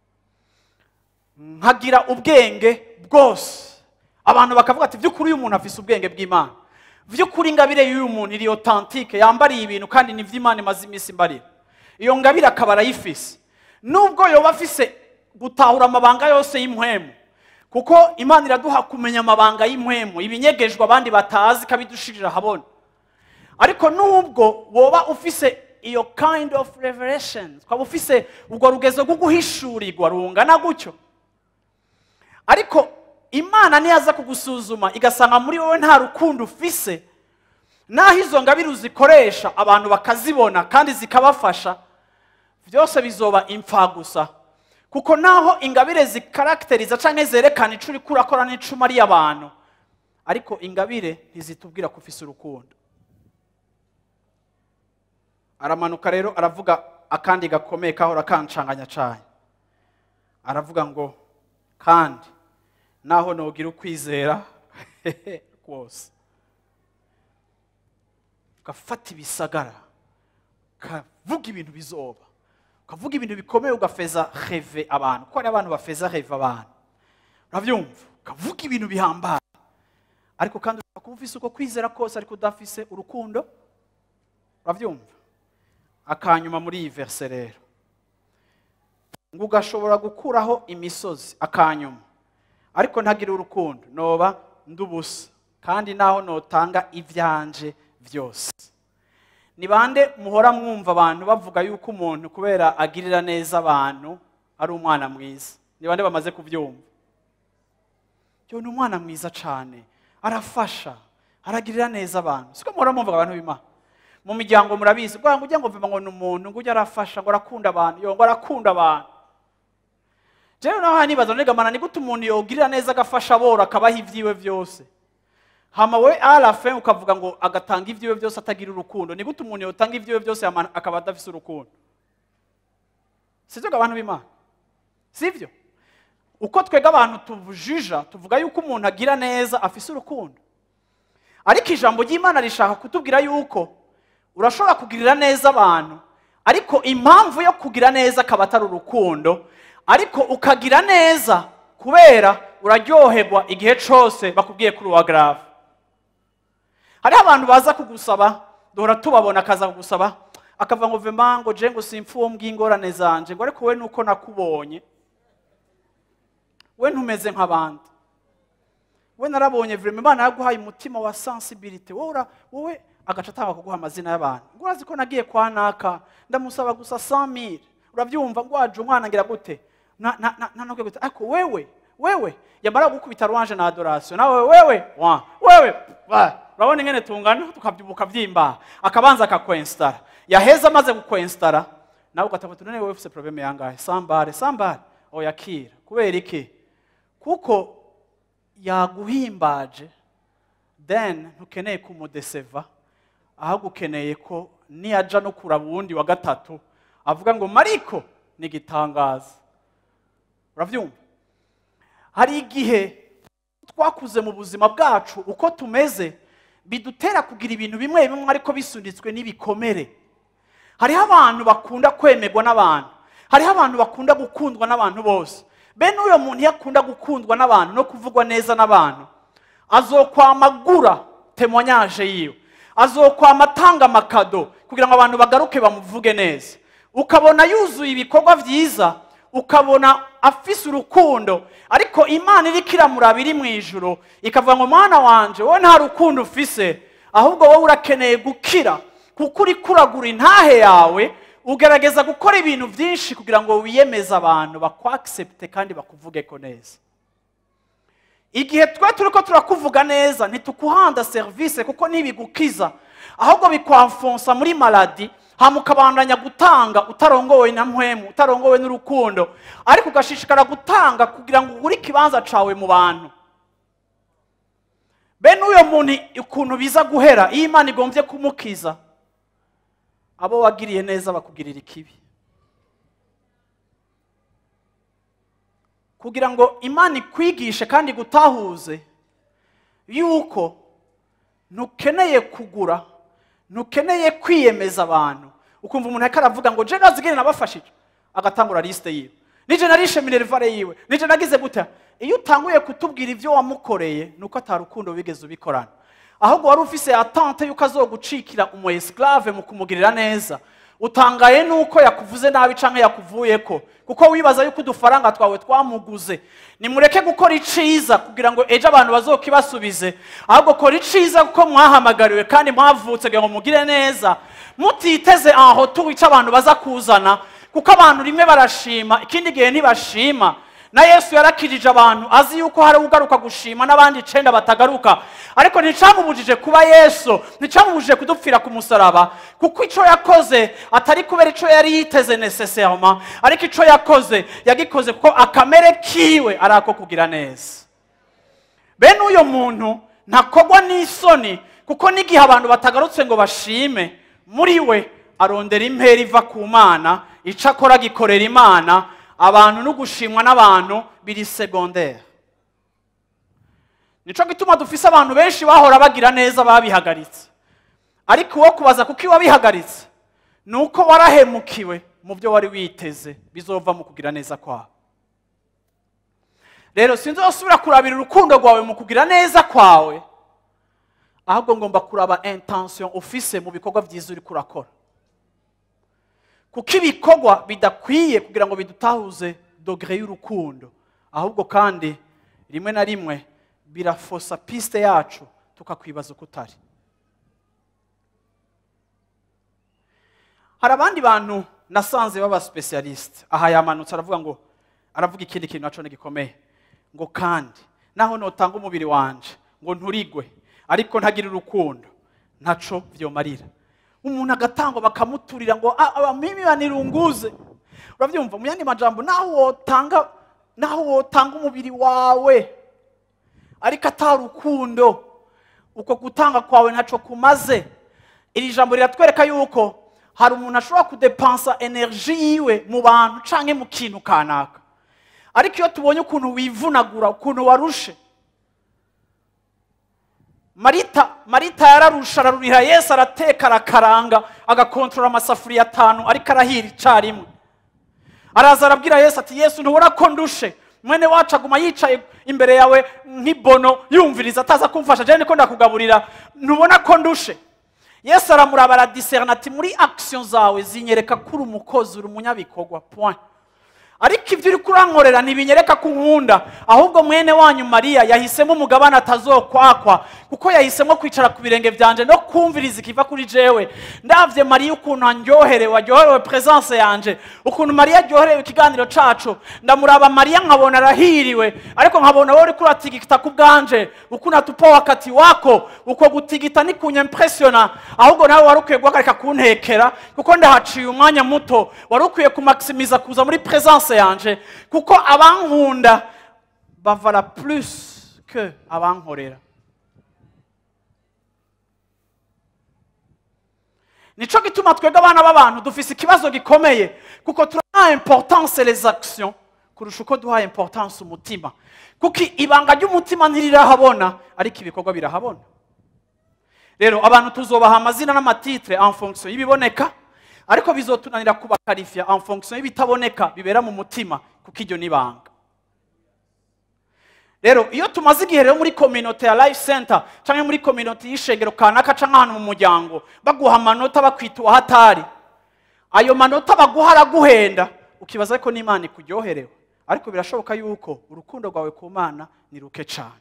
nkagira ubwenge bwose abantu bakavuga ati by'ukuri uyu muntu afise ubwenge bw'imana by'ukuri ingabire y'uyu muntu iri otantike yambariye ibintu kandi ni iby'imana imaze iminsi imbarira iyo ngabire akaba arayifise nubwo yoba afise gutahura amabanga yose y'impwemu kuko imana iraduha kumenya amabanga y'impwemu ibinyegejwe abandi batazi ikabidushirira ahabona ariko nubwo woba ufise iyo kind of revelation ukaba ufise urwo rugezo rwo guhishurirwa rungana gutyo ariko imana niyaza kugusuzuma igasanga muri wowe nta rukundo ufise naho izo ngabire uzikoresha abantu bakazibona kandi zikabafasha byose bizoba impfa gusa kuko naho ingabire zikarakiteriza cyangwa zerekana icyo uri kurakora n'icumu ari abantu ariko ingabire ntizitubwira ko ufise urukundo aramanuka rero aravuga akandi gakomeye kahora kancanganya cyane aravuga ngo kandi naho nugira ukwizera kose ugafata ibisagara ukavuga ibintu bizoba ukavuga ibintu bikomeye ugafeza heve abantu kuko hari abantu bafeza heve abantu urabyumva ukavuga ibintu bihambaye ariko kandi ushobora kuba ufise uko kwizera kose ariko udafise urukundo urabyumva akanyuma muri iyi verse rero ngo ugashobora gukuraho imisozi akanyuma ariko ntagire urukundo noba ndubusa kandi naho notanga ibyanje byose ni bande muhora mwumva abantu bavuga yuko umuntu kubera agirira neza abantu ari umwana mwiza ni bande bamaze kubyumva yo ni umwana mwiza cyane arafasha aragirira neza abantu siko muhora mwumva abantu b'imana mu miryango murabizi ngo ujya ngo mvuga ngo ni umuntu ngo ujya arafasha ngo arakunda abantu yo ngo arakunda abantu jewe naho nibaza nigamana ni gute umuntu yogirira neza agafasha aboro akabaha ibyiwe byose hama we arafe ukavuga ngo agatanga ibyiwe byose atagira urukundo ni gute umuntu yotanga ibyiwe byose hama akaba adafise urukundo sibyo abantu b'imana sibyo uko twega abantu tubujija tuvuga yuko umuntu agira neza afise urukundo ariko ijambo ry'imana rishaka kutubwira yuko urashobora kugirira neza abantu ariko impamvu yo kugira neza akaba atari urukundo ariko ukagira neza kubera uraryoherwa igihe cyose bakubwiye kuri uwa garave hariho abantu baza kugusaba duhora tubabona akaza kugusaba akavuga ngo vema ngo je ngo simfu uwo mbw'ingorane zanje ngo ariko we nuko nakubonye we ntumeze nk'abandi we narabonye vrema imana yaguhaye umutima wa sensibility wowe ura- wowe agaca atanga kuguha amazina y'abantu ngo urazi ko nagiye kwa naka ndamusaba gusa 100000 urabyumva ngo waje umwana ngira gute na na na- na gute ariko wewe wewe yamara gukubita rwanje na adoration nawe wewe wa wewe ba urabona ingene tungana tukabyibuka byimba akabanza akakwinstara yaheza amaze kukwinstara nawe ugatafuta none wewe ufite problème yangahe sambare sambare oya kira kubera iki kuko yaguhimbaje then ntukeneye kumudeseva ahubwo ukeneye ko niyaja no kuraba uwundi wa gatatu avuga ngo mariko ni igitangaza urabyumva hari igihe twakuze mu buzima bwacu uko tumeze bidutera kugira ibintu bimwe bimwe ariko bisunitswe n'ibikomere hariho abantu bakunda kwemerwa n'abantu hariho abantu bakunda gukundwa n'abantu bose bene uyo muntu iyo akunda gukundwa n'abantu no kuvugwa neza n'abantu azokwamagura temonyaje yiwe azokwama atanga amakado kugira ngo abantu bagaruke bamuvuge neza ukabona yuzuye ibikorwa byiza ukabona afise urukundo ariko imana iriko iramuraba iri mu ijuru ikavuga ngo mwana wanje wowe nta rukundo ufise ahubwo wowe urakeneye gukira kuko uri kuragura intahe yawe ugerageza gukora ibintu byinshi kugira ngo wiyemeze abantu bakwagisepte kandi bakuvuge ko neza igihe twe turi ko turakuvuga neza ntitukuhanda serivisi kuko ntibigukiza ahubwo bikwamfonsa muri maladi hama ukabandanya gutanga utarongowe na mpwemu utarongowe n'urukundo ariko ugashishikara gutanga kugira ngo ugure ikibanza cawe mu bantu bene uyo muntu ukuntu biza guhera iyo imana igombye kumukiza abo wagiriye neza bakugirira ikibi kugira ngo imana ikwigishe kandi gutahuze yuko ntukeneye kugura ntukeneye kwiyemeza abantu ukumva umuntu ariko aravuga ngo je nazigire nabafashije agatangura lisite yiwe nije narishe minerivare yiwe nije nagize gute iyo utanguye kutubwira ibyo wamukoreye nuko atarukundo wigeze ubikorana ahubwo wari ufise atante yuko azogucikira umu esclave mu kumugirira neza utangaye nuko yakuvuze nabi canke yakuvuyeko kuko wibaza yuko udufaranga twawe twamuguze nimureke gukora iciza kugira ngo ejo abantu bazokibasubize ahubwo kora iciza kuko mwahamagariwe kandi mwavutse kugira ngo mugire neza mutiteze aho tuwica abantu baza kuzana kuko abantu rimwe barashima ikindi gihe ntibashima na yesu yarakirije abantu azi yuko hari ugaruka gushima n'abandi icenda batagaruka ariko nticamubujije kuba yesu nticamubujije kudupfira ku musaraba kuko ico yakoze atari kubera ico yari yiteze necessairement ariko ico yakoze yagikoze kuko akamere kiwe ari ako kugira neza bene uyo muntu ntakogwa n'isoni kuko n'igihe abantu batagarutse ngo bashime muri we arondera impera iva ku mana ico akora gikorera imana abantu no gushimwa n'abantu biri segondere nico gituma dufise abantu benshi bahora bagira neza babihagaritse ariko uwo kubaza kuko iyo wabihagaritse ni uko warahemukiwe mu byo wari witeze bizova mu kugira neza kwawe rero sinzosubira kurabira urukundo rwawe mu kugira neza kwawe ahubwo ngomba kuraba intention ufise mu bikorwa byiza uri kurakora kuko ibikorwa bidakwiye kugira ngo bidutahuze dogere y'urukundo ahubwo kandi rimwe na rimwe birafosa pisite yacu tukakwibaza uko utari hari abandi bantu nasanze baba specialist aha yamanutse aravuga ngo aravuga ikindi kintu naco gikomeye ngo kandi naho notanga umubiri wanje ngo nturigwe ariko ntagire urukundo ntaco vyomarira umuntu agatangwa bakamuturira ngo "Ah, aba mimi banirunguze uravyumva mu yandi majambo naho wotanga naho wotanga umubiri wawe ariko atari urukundo uko gutanga kwawe ntaco kumaze iri jambo riratwereka yuko hari umuntu ashobora kudepansa energy yiwe mu bantu canke mu kintu kanaka ariko iyo tubonye ukuntu wivunagura ukuntu warushe marita marita yararusha ararurira yesu arateka arakaranga agakontorora amasafuriya atanu ariko arahira icarimwe araza arabwira yesu ati yesu ntubona ko ndushe mwene wacu aguma yicaye imbere yawe nk'ibono yumviriza ataza kumfasha jewe niko ndakugaburira ntubona ko ndushe yesu aramuraba aradiserana ati muri action zawe zinyereka ko uri umukozi uri umunyabikorwa point ariko ibyo uri kurankorera ntibinyereka ko unkunda ahubwo mwene wanyu mariya yahisemo umugabane atazokwakwa kuko yahisemo kwicara ku birenge byanje no kumviriza ikiva kuri jewe ndavye mariya ukuntu andyoherewe aryoherewe presence yanje ukuntu mariya aryoherewe ikiganiro cacu ndamuraba mariya nkabona arahiriwe ariko nkabona wowe uriko uratigita ku bwanje ukuntu atupa wakati wako uko gutigita ni kunyempressiona ahubwo nawe wari ukwiye guhagarika kuntekera kuko ndahaciye umwanya muto wari ukwiye kumaximiza kuza muri presence yanje kuko abankunda bavala plus que abankorera nico gituma twebwe abana b'abantu dufise ikibazo gikomeye kuko turaha importance les actions kurusha uko duha importance umutima kuko ibanga ry'umutima ntirirahabona ariko ibikorwa birahabona rero abantu tuzobaha amazina n'amatitre en fonction y'ibiboneka ariko bizotunanira kubakarifya en fonction y'ibitaboneka bibera mu mutima kuko iryo ni ibanga rero iyo tumaze igihe rero muri kominote ya life center cyangwa muri kominote y'ishengero kanaka cyangwa ahantu mu muryango baguha amanota bakwita uwahatari ayo manota baguha araguhenda ukibaza ko n'imana ikuryoherewe ariko birashoboka yuko urukundo rwawe ku mana ni ruke cyane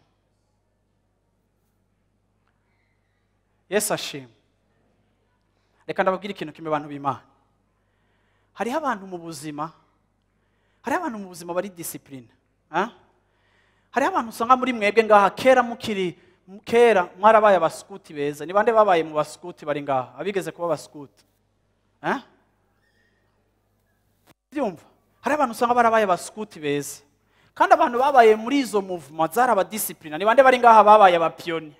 yesu ashima reka ndababwire ikintu kimwe abantu b'imana hariho abantu mu buzima hariho abantu mu buzima bari disipurine hariho abantu usanga muri mwebwe ngaha kera mukiri kera mwarabaye abasikuti beza ni bande babaye mu basikuti bari ngaha abigeze kuba abasikuti byumva hariho abantu usanga barabaye abasikuti beza kandi abantu babaye muri izo muvuma zari abadisipurine ni bande bari ngaha babaye abapiyoni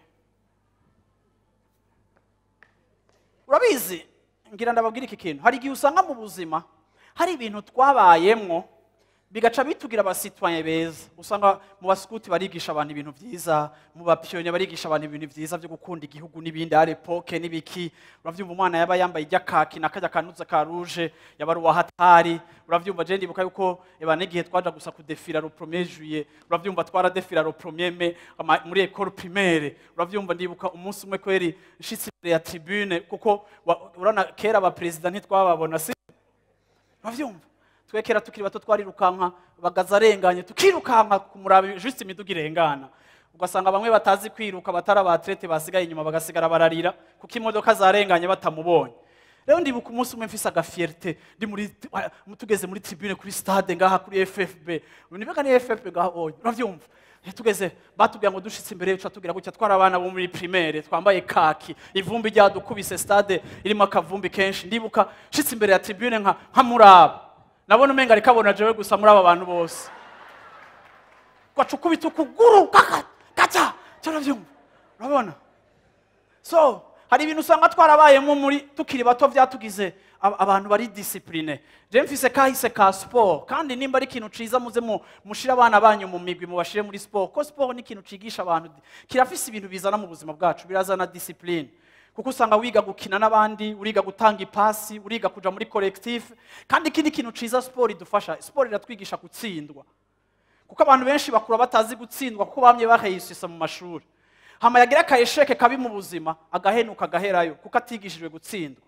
urabizi ngira ndababwira iki kintu hari igihe usanga mu buzima hari ibintu twabayemwo bigaca bitugira abasitwanye beza usanga mu basikuti barigisha abantu ibintu byiza mu bapiyoni barigisha abantu ibintu byiza byo gukunda igihugu n'ibindi ari epoke n'ibiki urabyumva umwana yaba yambaye iry'akaki n'akajya kanuza ka ruje yaba ari uwahatari urabyumva je ndibuka yuko eba n'igihe twaja gusa kudefira ro premier juillet urabyumva twaradefira ro premier mai ama- muri école primaire urabyumva ndibuka umunsi umwe kweri nshitse imbere ya tribune kuko wa- urana kera abaperezida ntitwababona si urabyumva twe kera tukiri bato twarirukanka bagaza arenganye tukirukanka kumuraba juste imiduga irengana ugasanga bamwe batazi kwiruka batari abatrete basigaye inyuma bagasigara bararira kuko imodoka zarenganye batamubonye rero ndibuka umunsi umwe mfise agafierite ndi muri tugeze muri tribune kuri stade ngaha kuri ffb nibaga ni ffb ngaha oya uravyumva tugeze batubwira ngo dushitse imbere yacu tugira gutya twari abana bo muri primaire twambaye kaki ivumbi ryadukubise stade irimo akavumbi kenshi ndibuka nshitse imbere ya tribune nka nkamuraba nabona umenga ariko abona jewe gusa muri aba bantu bose gaca ukubita ukuguru kaka gaca turabyumva urabona so hari ibintu usanga twarabayemo muri tukiri bato byatugize ab- abantu bari disipurine je mfise kahise ka siporo kandi nimba ari ikintu ciza muze mu- mushire abana banyu mu migwi mubashire muri siporo ko siporo ni ikintu cigisha abantu kirafise ibintu bizana mu buzima bwacu birazana disipurine kuko usanga wiga gukina n'abandi uriga gutanga ipasi uriga kuja muri collectif kandi ikindi kintu ciza siporo idufasha siporo iratwigisha gutsindwa kuko abantu benshi bakura batazi gutsindwa kuko bamye baheyisisa mu mashuri hama yagira akayesheke kabi mu buzima agahenuka agaherayo kuko atigishijwe gutsindwa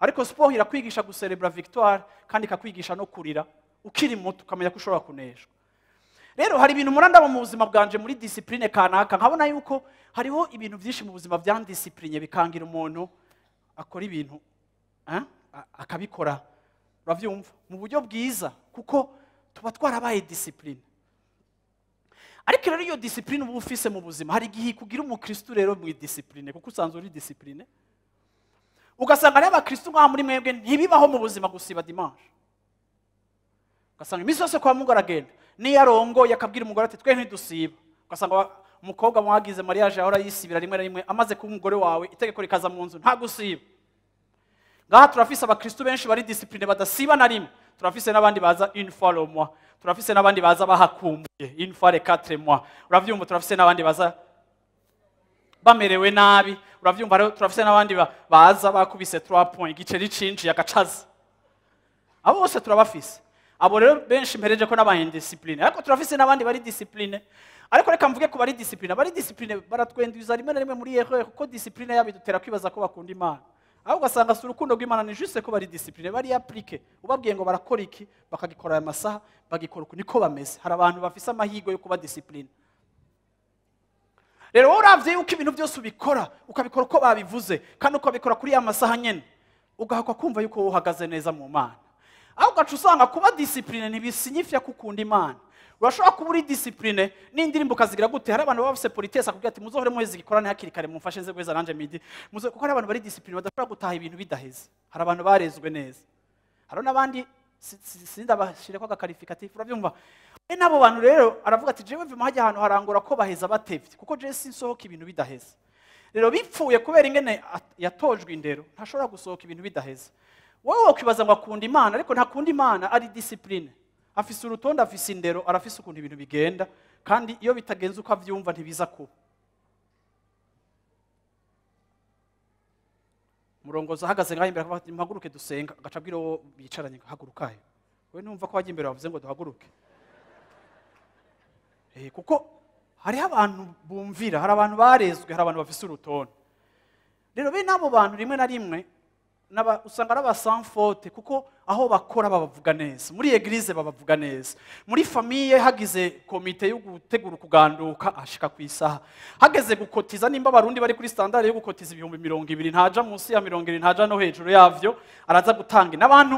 ariko siporo irakwigisha guserebura victoire kandi ikakwigisha no kurira ukiri muto ukamenya ko ushobora kuneshwa rero hari ibintu murandaba mu buzima bwanje muri disipurine kanaka nkabona yuko hariho ibintu byinshi mu buzima bya disipurine bikangira umuntu akora ibintu eh, a- akabikora urabyumva mu buryo bwiza kuko tuba twarabaye disipurine ariko rero iyo disipurine uba ufise mu buzima hari igihe kugira umukristo rero mu disipurine kuko usanzwe uri disipurine ugasanga rero abakristo nk'aho muri mwebwe ntibibaho mu buzima gusiba dimanche ugasanga iminsi yose kwa mungu aragenda niyo arongoye akabwira umugore ati twe ntidusiba ugasanga wa- umukobwa mwagize mariage ahora yisibira rimwe na rimwe amaze kuba umugore wawe itegeko rikaza mu nzu nta gusiba ngaha turafise abakristo benshi bari disipurine badasiba na rimwe turafise n'abandi baza une fois le mois turafise n'abandi baza bahakumbuye une fois les quatre mois uravyumva turafise n'abandi baza bamerewe nabi uravyumva rero turafise n'abandi ba- baza bakubise 3 points igiceri cinjiye agacaza abo bose turabafise abo rero benshi mpereje ko n'aba indiscipline ariko turafise n'abandi bari discipline ariko reka mvuge ko bari discipline bari discipline baratwenduza rimwe na rimwe muri erreur kuko discipline yabo idutera kwibaza ko bakunda imana aho ugasanga si urukundo rw'imana ni juste ko bari discipline bari applique ubabwiye ngo barakora iki bakagikora aya masaha bagikora uku niko bameze hari abantu bafise amahirwe yo kuba discipline rero wowe uravye yuko ibintu byose ubikora ukabikora uko babivuze kandi ukabikora kuri ya masaha nyene ugahakwa kumva yuko wowe uhagaze neza mu mana aho ugaca usanga kuba disipurine ntibisinyifya ko ukunda imana urashobora kuba uri disipurine n'indirimbo ukazigira gute hari abantu baba bafise politesi akubwira ati muzohore muheze igikorane hakiri kare mumfashe nze guheza nanje midi Muzo- kuko hari abantu bari disipurine badashobora gutaha ibintu bidaheze hari abantu barezwe neza hari n'abandi si- si- sindabashireko agakarifikatifu urabyumva e n'abo bantu rero aravuga ati jewe vima hajya ahantu harangora ko baheza batevye kuko jewe sinsohoka ibintu bidaheze rero bipfuye kubera ingene at- yatojwe indero ntashobora gusohoka ibintu bidaheze wowe wakwibaza ngo akunda imana ariko ntakunda imana ari disipurine afise urutonde afise indero arafise ukuntu ibintu bigenda kandi iyo bitagenze uko avyumva ntibiza kuba umurongozi ahagaze ngaho imbere akavuga ati muhaguruke dusenga agaca abwira uwo bicaranye ngo hagurukayo we numva ko wajya imbere bavuze ngo duhaguruke Eh, kuko hariho abantu bumvira hari abantu barezwe hari abantu bafise urutonde rero bene abo bantu rimwe na rimwe n'aba- usanga ari abasanfote kuko aho bakora babavuga neza muri eglise babavuga neza muri famiye hagize komite yo gutegura ukuganduka ashika ku isaha hageze gukotiza nimba abarundi bari kuri standard yo gukotiza ibihumbi mirongo ibiri ntaja munsi ya mirongo ibiri ntaja no hejuru yavyo araza gutanga n'abantu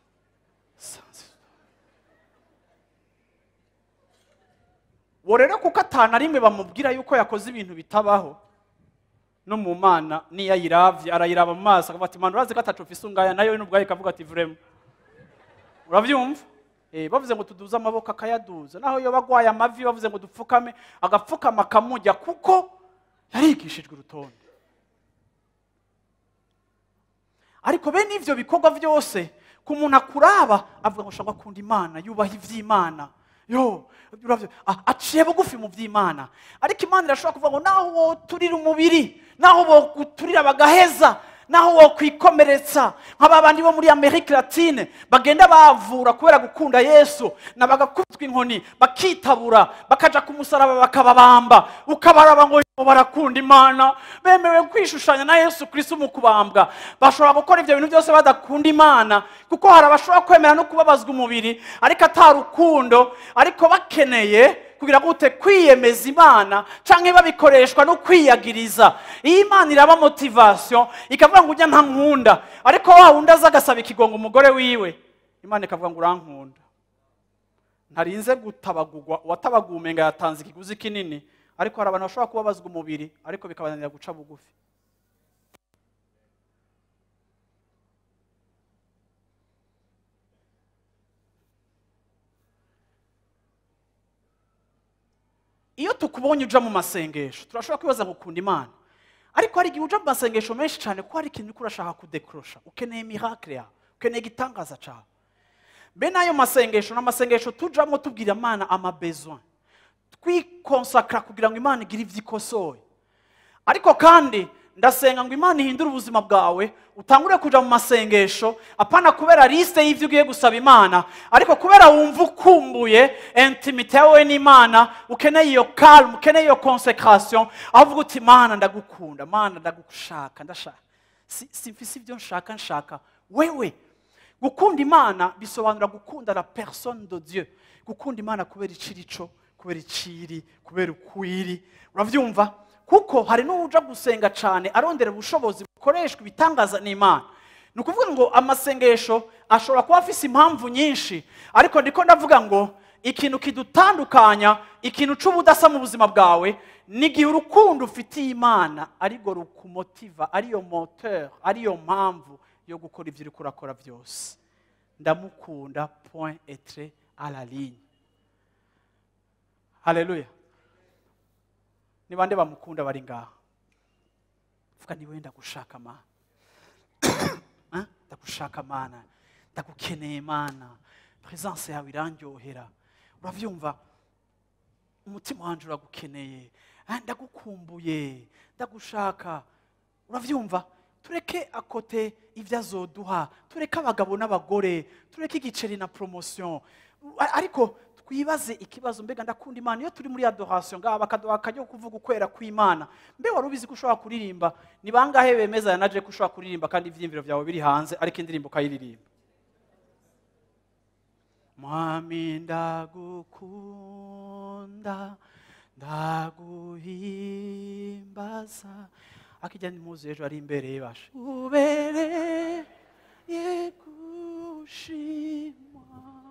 uwo rero kuko atana rimwe bamubwira yuko yakoze ibintu bitabaho no mu mana niyo ayiravye arayiraba mu maso akavuga ati mana urazi ko atacu ufise ungaya nayo n'ubwayo ikavuga ati vrema uravyumva Eh, bavuze ngo tuduze amaboko akayaduza naho iyo bagwaye amavi bavuze ngo dupfukame agapfukama akamujya kuko yarigishijwe urutonde ariko bene ivyo bikorwa byose ku muntu akuraba avuga ngo shaka akunda imana yubaha ivy'imana yo uravye, a- aciye bugufi mu vy'imana ariko imana irashobora kuvuga ngo naho woturira umubiri naho woguturira bagaheza naho wokwikomeretsa nk'aba bandi bo muri amerika latine bagenda bavura kubera gukunda yesu na bagakubitwa inkoni bakitabura bakaja ku musaraba bakababamba ukabaraba ngo yo barakunda imana bemerewe kwishushanya na yesu kristo mu kubambwa bashobora gukora ibyo bintu byose badakunda imana kuko hari abashobora kwemera no kubabazwa umubiri ariko atari urukundo ariko bakeneye kugira gute kwiyemeza imana canke babikoreshwa no kwiyagiriza iyo imana iraba motivation ikavuga ngo ujya nta nkunda ariko wa wundi aza agasaba ikigongo umugore wiwe imana ikavuga ngo urankunda ntarinze gutabagurwa uwatabaguwe umenga yatanze ikiguzi kinini ariko hari abantu bashobora kubabazwa umubiri ariko bikabananira guca bugufi iyo tukubonye uja mu masengesho turashobora kwibaza ngo ukunda imana ariko hari igihe uja mu masengesho menshi cyane ko hari ikintu uriko urashaka kudekorosha ukeneye miracle yawe ukeneye igitangaza cyawe bene ayo masengesho ni amasengesho tujamo tubwira imana amabesoin twikonsakara kugira ngo imana igire ibyo ikosoye ariko kandi ndasenga ngo imana ihindure ubuzima bwawe utangure kuja mu masengesho apana kubera lisite y'ibyo ugiye gusaba imana ariko kubera wumva ukumbuye intimite yawe n'imana ukeneye iyo calme ukeneye iyo consécration aho uvuga uti mana ndagukunda mana ndagushaka ndashaka si- simfise ibyo nshaka nshaka wewe gukunda imana bisobanura gukunda la personne de dieu gukunda imana kubera iciri cyo kubera iciri kubera ukwiri urabyumva kuko hari n'uja gusenga cyane arondera ubushobozi bukoreshwa ibitangaza n'imana ni ukuvuga ngo amasengesho ashobora kuba afise impamvu nyinshi ariko ndiko ndavuga ngo ikintu kidutandukanya ikintu c'ubudasa mu buzima bwawe ni igihe urukundo ufitiye imana arirwo rukumotiva ariyo moteur ariyo mpamvu yo gukora ibyo uriko urakora byose ndamukunda point etre à la ligne haleluya ni bande bamukunda bari ngaha vuga ni wenda gushaka mana Ah, ndagushaka mana ndagukeneye mana presence yawe irandyohera uravyumva umutima wanje uragukeneye Ah, ndagukumbuye ndagushaka uravyumva tureke akote ibyo azoduha tureke abagabo n'abagore tureke igiceri na promotion A- ariko twibaze ikibazo mbega ndakunda imana iyo turi muri adoration ngaha bakaduha akajya ko kuvuga ukwera kw'imana mbe wari ubizi ko ushobora kuririmba ni bangahe bemeza yanaje ko ushobora kuririmba kandi ivyiyumviro vyawe biri hanze ariko indirimbo ukayiririmba mwami ndagukunda ndaguhimbaza akijya ntimuzi ejo ari imbere yibashe ubereye gushimwa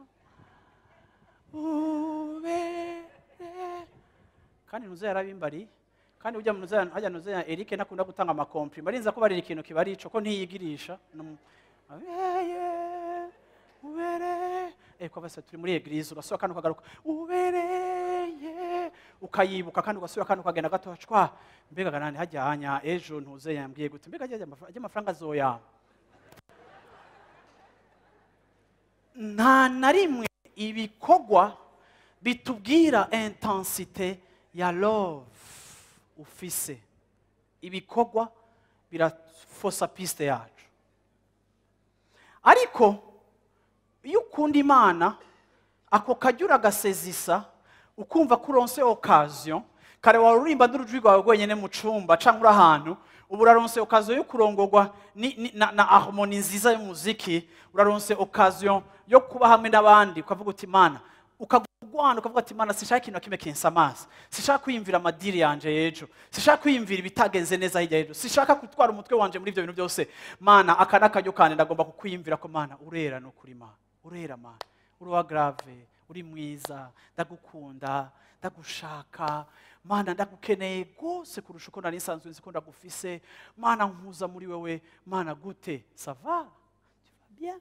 ubere kandi nuze yarabimbari kandi ujya munuze hajya nuze ya Eric nakunda gutanga amakompli marinza ko barira ikintu kiba arico ko ntiyigirisha Num- abeye ubere eh kwa basa turi muri eglise ugasohoka kandi ukagaruka ubereye ukayibuka kandi ugasubira kandi ukagenda gato cwa mbega ganani hajya hanya ejo ntuze yambwiye gute mbega ajya amafaranga azoyama nta na rimwe ibikorwa bitubwira intensite ya love ufise ibikorwa birafosa piste yacu ariko iyo ukunda imana ako kajya uragasezisa ukumva ko uronse okaziyo kare wari urimba n'urujwi rwawe rwenyine mu cumba cyangwa uri ahantu ubu uraronse okaziyo yo kurongorwa ni- ni- na, na harmoni nziza y'umuziki uraronse okaziyo yo kuba hamwe n'abandi ukavuga uti imana ukagwana ukavuga ati imana sinshaka ikintu na kimwe kinsa amaso sinshaka kwiyumvira amadiri yanje y'ejo sinshaka kwiyumvira ibitagenze neza hirya y'ejo sinshaka gutwara umutwe wanje muri ibyo bintu byose mana aka n'akaryo kanje ndagomba kukwiyumvira ko mana urera ni ukuri mana urera mana uri uwa grave uri mwiza ndagukunda ndagushaka mana ndagukeneye rwose kurusha uko nari nsanzwe nzi ko ndagufise mana nkuza muri wewe mana gute sava tu vas bien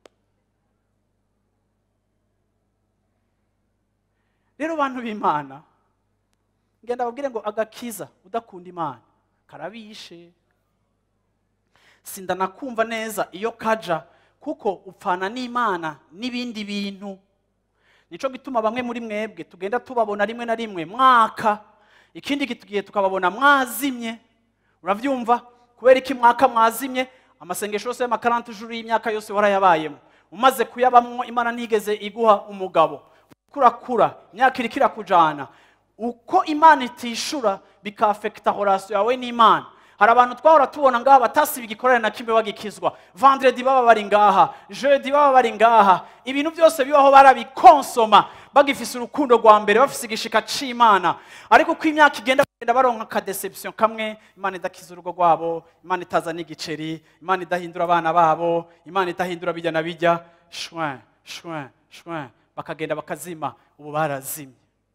rero bantu b'imana ngenda babwire ngo agakiza udakunda imana karabishe sindanakumva neza iyo kaja kuko upfana n'imana n'ibindi bintu nico gituma bamwe muri mwebwe tugenda tubabona rimwe na rimwe mwaka ikindi gihe tukababona mwazimye urabyumva kubera iki mwaka mwazimye amasengesho yose y'amakarante ijuru y'imyaka yose warayabayemo umaze kuyabamwo imana ntigeze iguha umugabo kurakura imyaka iriko irakujana uko imana itishura bikafekita horasiyo yawe n'imana hari abantu twahora tubona ngaha batasiba igikorane na kimwe bagikizwa vendredi baba bari ngaha jeudi baba bari ngaha ibintu byose bibaho barabikonsoma bagifise urukundo rwa mbere bafise igishika c'imana ariko uko imyaka igenda bagenda baronka akadeception kamwe imana idakiza urugo rwabo imana itaza n'igiceri imana idahindura abana babo imana idahindura bijya na bijya shwin shwin shwin bakagenda bakazima ubu barazimye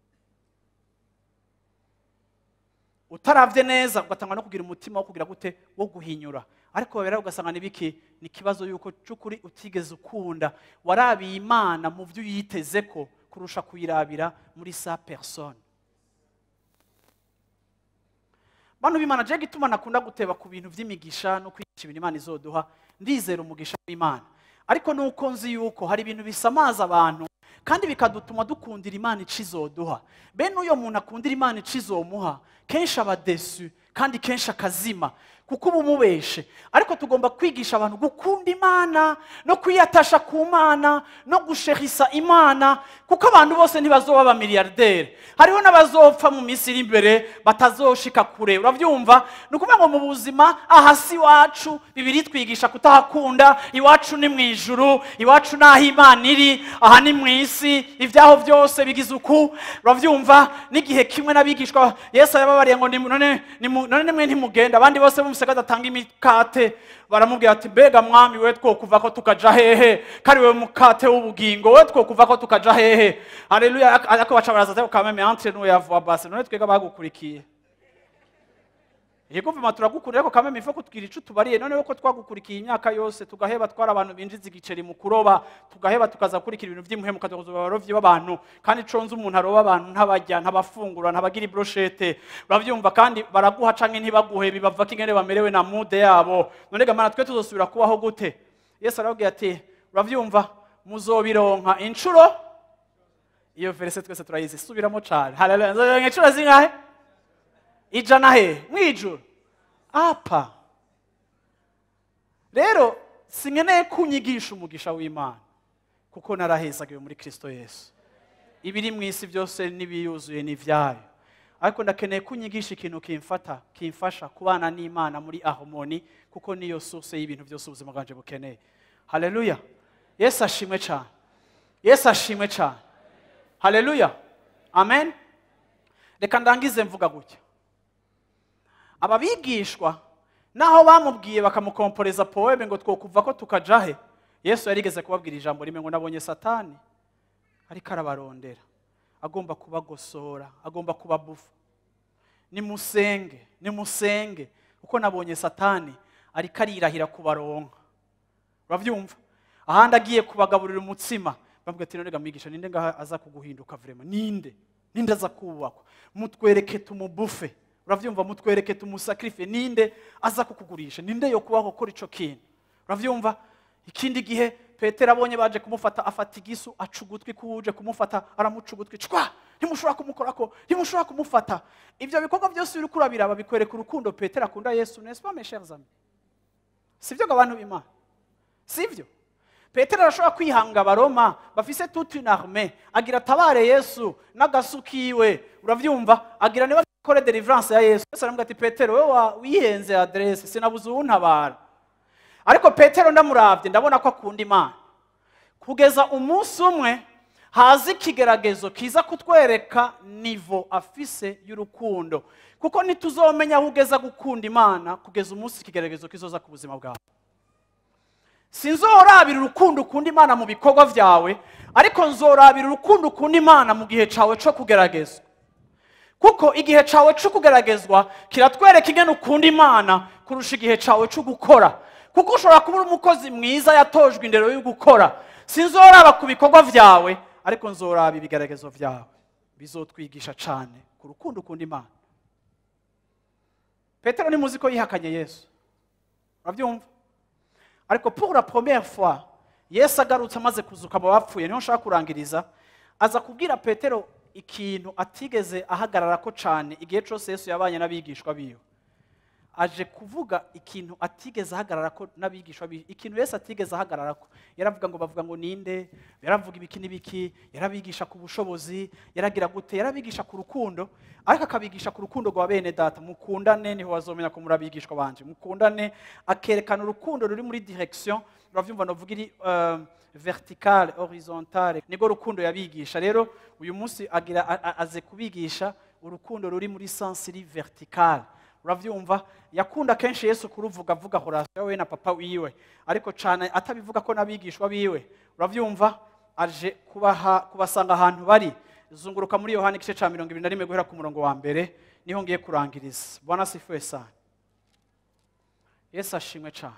utaravye neza ugatanga no kugira umutima wo kugira gute wo guhinyura ariko babera ugasanga nibiki ni ikibazo yuko cy'ukuri utigeze ukunda warabiye imana mu byo uyiteze ko kurusha kuyirabira muri sa personne bantu b'imana je gituma nakunda guteba ku bintu vy'imigisha no kwigisha ibintu imana izoduha ndizera umugisha w'imana ariko nuko nzi yuko hari ibintu bisamaza abantu kandi bikadutuma dukundira imana ico izoduha bene uyo muntu akundira imana ico izomuha kenshi aba desu kandi kenshi akazima kuko uba umubeshe ariko tugomba kwigisha abantu gukunda imana no kwiyatasha ku mana no gusherisa imana kuko abantu bose ntibazoba abamiliyarderi hariho n'abazopfa mu minsi iri imbere batazoshika kure urabyumva ni ukuvuga ngo mu buzima aha si iwacu bibiri twigisha kutahakunda iwacu ni mu ijuru iwacu ni aho imana iri aha ni mu isi ibyaho byose bigize uku urabyumva n'igihe kimwe n'abigishwa yesu yababariye ngo nimu- none nimu- none nimwe ntimugenda abandi bose bumvise ko adatanga imikate baramubwira ati mbega mwami we twokuva ko tukaja hehe kari we mukate w'ubugingo we twokuva ko tukaja hehe haleluya ariko baca baraza ati kameme entre nous yavuga basi none twega bagukurikiye yego vuma turagukunda ariko kameme ifo kutwira ico tubariye none ko twagukurikiye imyaka yose tugaheba twara abantu binjiza igiceri mu kuroba tugaheba tukaza kurikira ibintu vy'impuhemu kazoba abarovyi b'abantu kandi conze umuntu aroba abantu ntabarya ntabafungura ntabagira ibroshete uravyumva kandi baraguha canke ntibaguhe bibava kingene bamerewe na mude yabo none gamana twe tuzosubira kubaho gute yesu arababwira ati uravyumva muzobironka incuro iyo verese twese turayizi subiramo cane haleluya nzobironka incuro zingahe ijana he mwijuru apa rero sinkeneye kunyigisha umugisha w'imana kuko narahezagiwe muri kristo yesu ibiri mu isi byose n'ibiyuzuye ni ibyayo ariko ndakeneye kunyigisha ikintu kimfata kimfasha kubana n'imana muri ahomoni kuko niyo source y'ibintu byose ubuzima bwanje bukeneye haleluya yesu ashimwe cyane yesu ashimwe cyane haleluya amen reka ndangize mvuga gutya aba bigishwa naho bamubwiye bakamukomporeza poeme ngo twokuva ko tukaja he yesu yarigeze kubabwira ijambo rimwe ngo nabonye satani ariko arabarondera agomba kubagosora agomba kubabufa nimusenge nimusenge kuko nabonye satani ariko arirahira kubaronka urabyumva ahandi agiye kubagaburira umutsima bambwira ati none mwigisha ninde ngaha aza kuguhinduka vrema ninde ninde aza kubakwa mutwereke tumubufe uravyumva mutwereke tumusakrife ninde aza kukugurisha ninde yo kubaho gukora ico kintu uravyumva ikindi gihe petero abonye baje kumufata afata igisu aca ugutwi kuje kumufata aramuca ugutwi cwa ntimushobora kumukorako ntimushobora kumufata ibyo bikorwa byose uri kurabiraba bikwereka urukundo petero akunda yesu n'est-ce pas mes chers amis sibyo ngo abantu b'imana sibyo petero arashobora kwihanga abaroma bafise toute une armée agira atabare yesu n'agasu kiwe uravyumva agira niba kore deliverance ya yesu yesu aramubwira ati petero we wa- wihenze adresse sinabuze uwuntabara ariko petero ndamuravye ndabona ko akunda imana kugeza umunsi umwe haza ikigeragezo kiza kutwereka nivo afise y'urukundo kuko ntituzomenya aho ugeza gukunda imana kugeza umunsi ikigeragezo kizoza ku buzima bwawe sinzorabira urukundo ukunda imana mu bikorwa byawe ariko nzorabira urukundo ukunda imana mu gihe cyawe cyo kugeragezwa kuko igihe cyawe cyo kugeragezwa kiratwereka ingene ukunda imana kurusha igihe cyawe cyo gukora kuko ushobora kuba uri umukozi mwiza yatojwe indero yo gukora sinzoraba ku bikorwa byawe ariko nzoraba ibigaragazo byawe bizotwigisha cyane ku rukundo ukunda imana petero ni muzi ko yihakanye yesu urabyumva ariko pour la première fois yesu agarutse amaze kuzuka mu bapfuye niho nshaka kurangiriza aza kubwira petero ikintu atigeze ahagarara ko cyane igihe cyose yesu yabanye n'abigishwa biwe aje kuvuga ikintu atigeze ahagarara ko n'abigishwa biwe ikintu yesu atigeze ahagarara ko yaravuga ngo bavuga ngo ninde yaravuga ibiki n'ibiki yarabigisha ku bushobozi yaragira gute yarabigisha ku rukundo ariko akabigisha ku rukundo rwa bene data mukundane niho wazomenya ko muri abigishwa banje mukundane akerekana urukundo ruri muri direction uravyumva novuga iri uh, verticale horizontale nibwo rukundo yabigisha rero uyu munsi agira a- a- aze kubigisha urukundo ruri muri sens iri verticale uravyumva yakunda kenshi yesu kuruvuga avuga horasiyo we na papa wiwe ariko cyane atabivuga ko n'abigishwa biwe uravyumva aje kubaha kubasanga ahantu bari zunguruka muri yohani igice cya mirongo ibiri na rimwe guhera ku murongo wa mbere niho ngiye kurangiriza bwana sifuwe sana yesu ashimwe cyane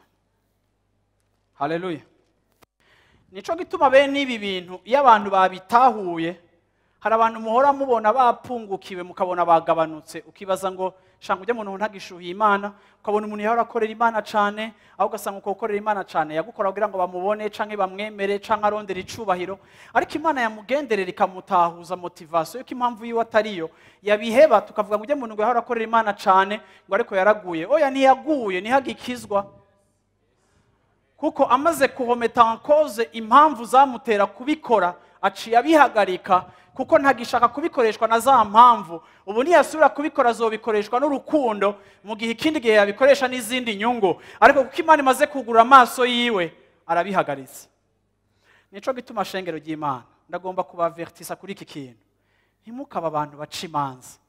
haleluya nico gituma bene ibi bintu iyo abantu babitahuye hari abantu muhora mubona bapungukiwe mukabona bagabanutse ukibaza ngo shanga ujya muntu ntagishuhiye imana ukabona umuntu yahora akorera imana cyane aho ugasanga uko gukorera imana cyane yagukora kugira ngo bamubone canke bamwemere canke arondera icubahiro ariko imana yamugenderera ikamutahuza motivasiyo yuko impamvu yiwe atariyo yabiheba tukavuga ngo ujya muntu ngo yahora akorera imana cyane ngo ariko yaraguye oya ntiyaguye ntihagikizwa kuko amaze kuhometa ankoze impamvu zamutera kubikora aciye abihagarika kuko ntagishaka kubikoreshwa na za mpamvu ubu niyasubira kubikora azobikoreshwa n'urukundo mu gihe ikindi gihe yabikoresha n'izindi nyungu ariko kuko imana imaze kugura amaso yiwe arabihagaritse nico gituma shengero ry'imana ndagomba kubavertisa kuri iki kintu ntimukaba abantu baca imanza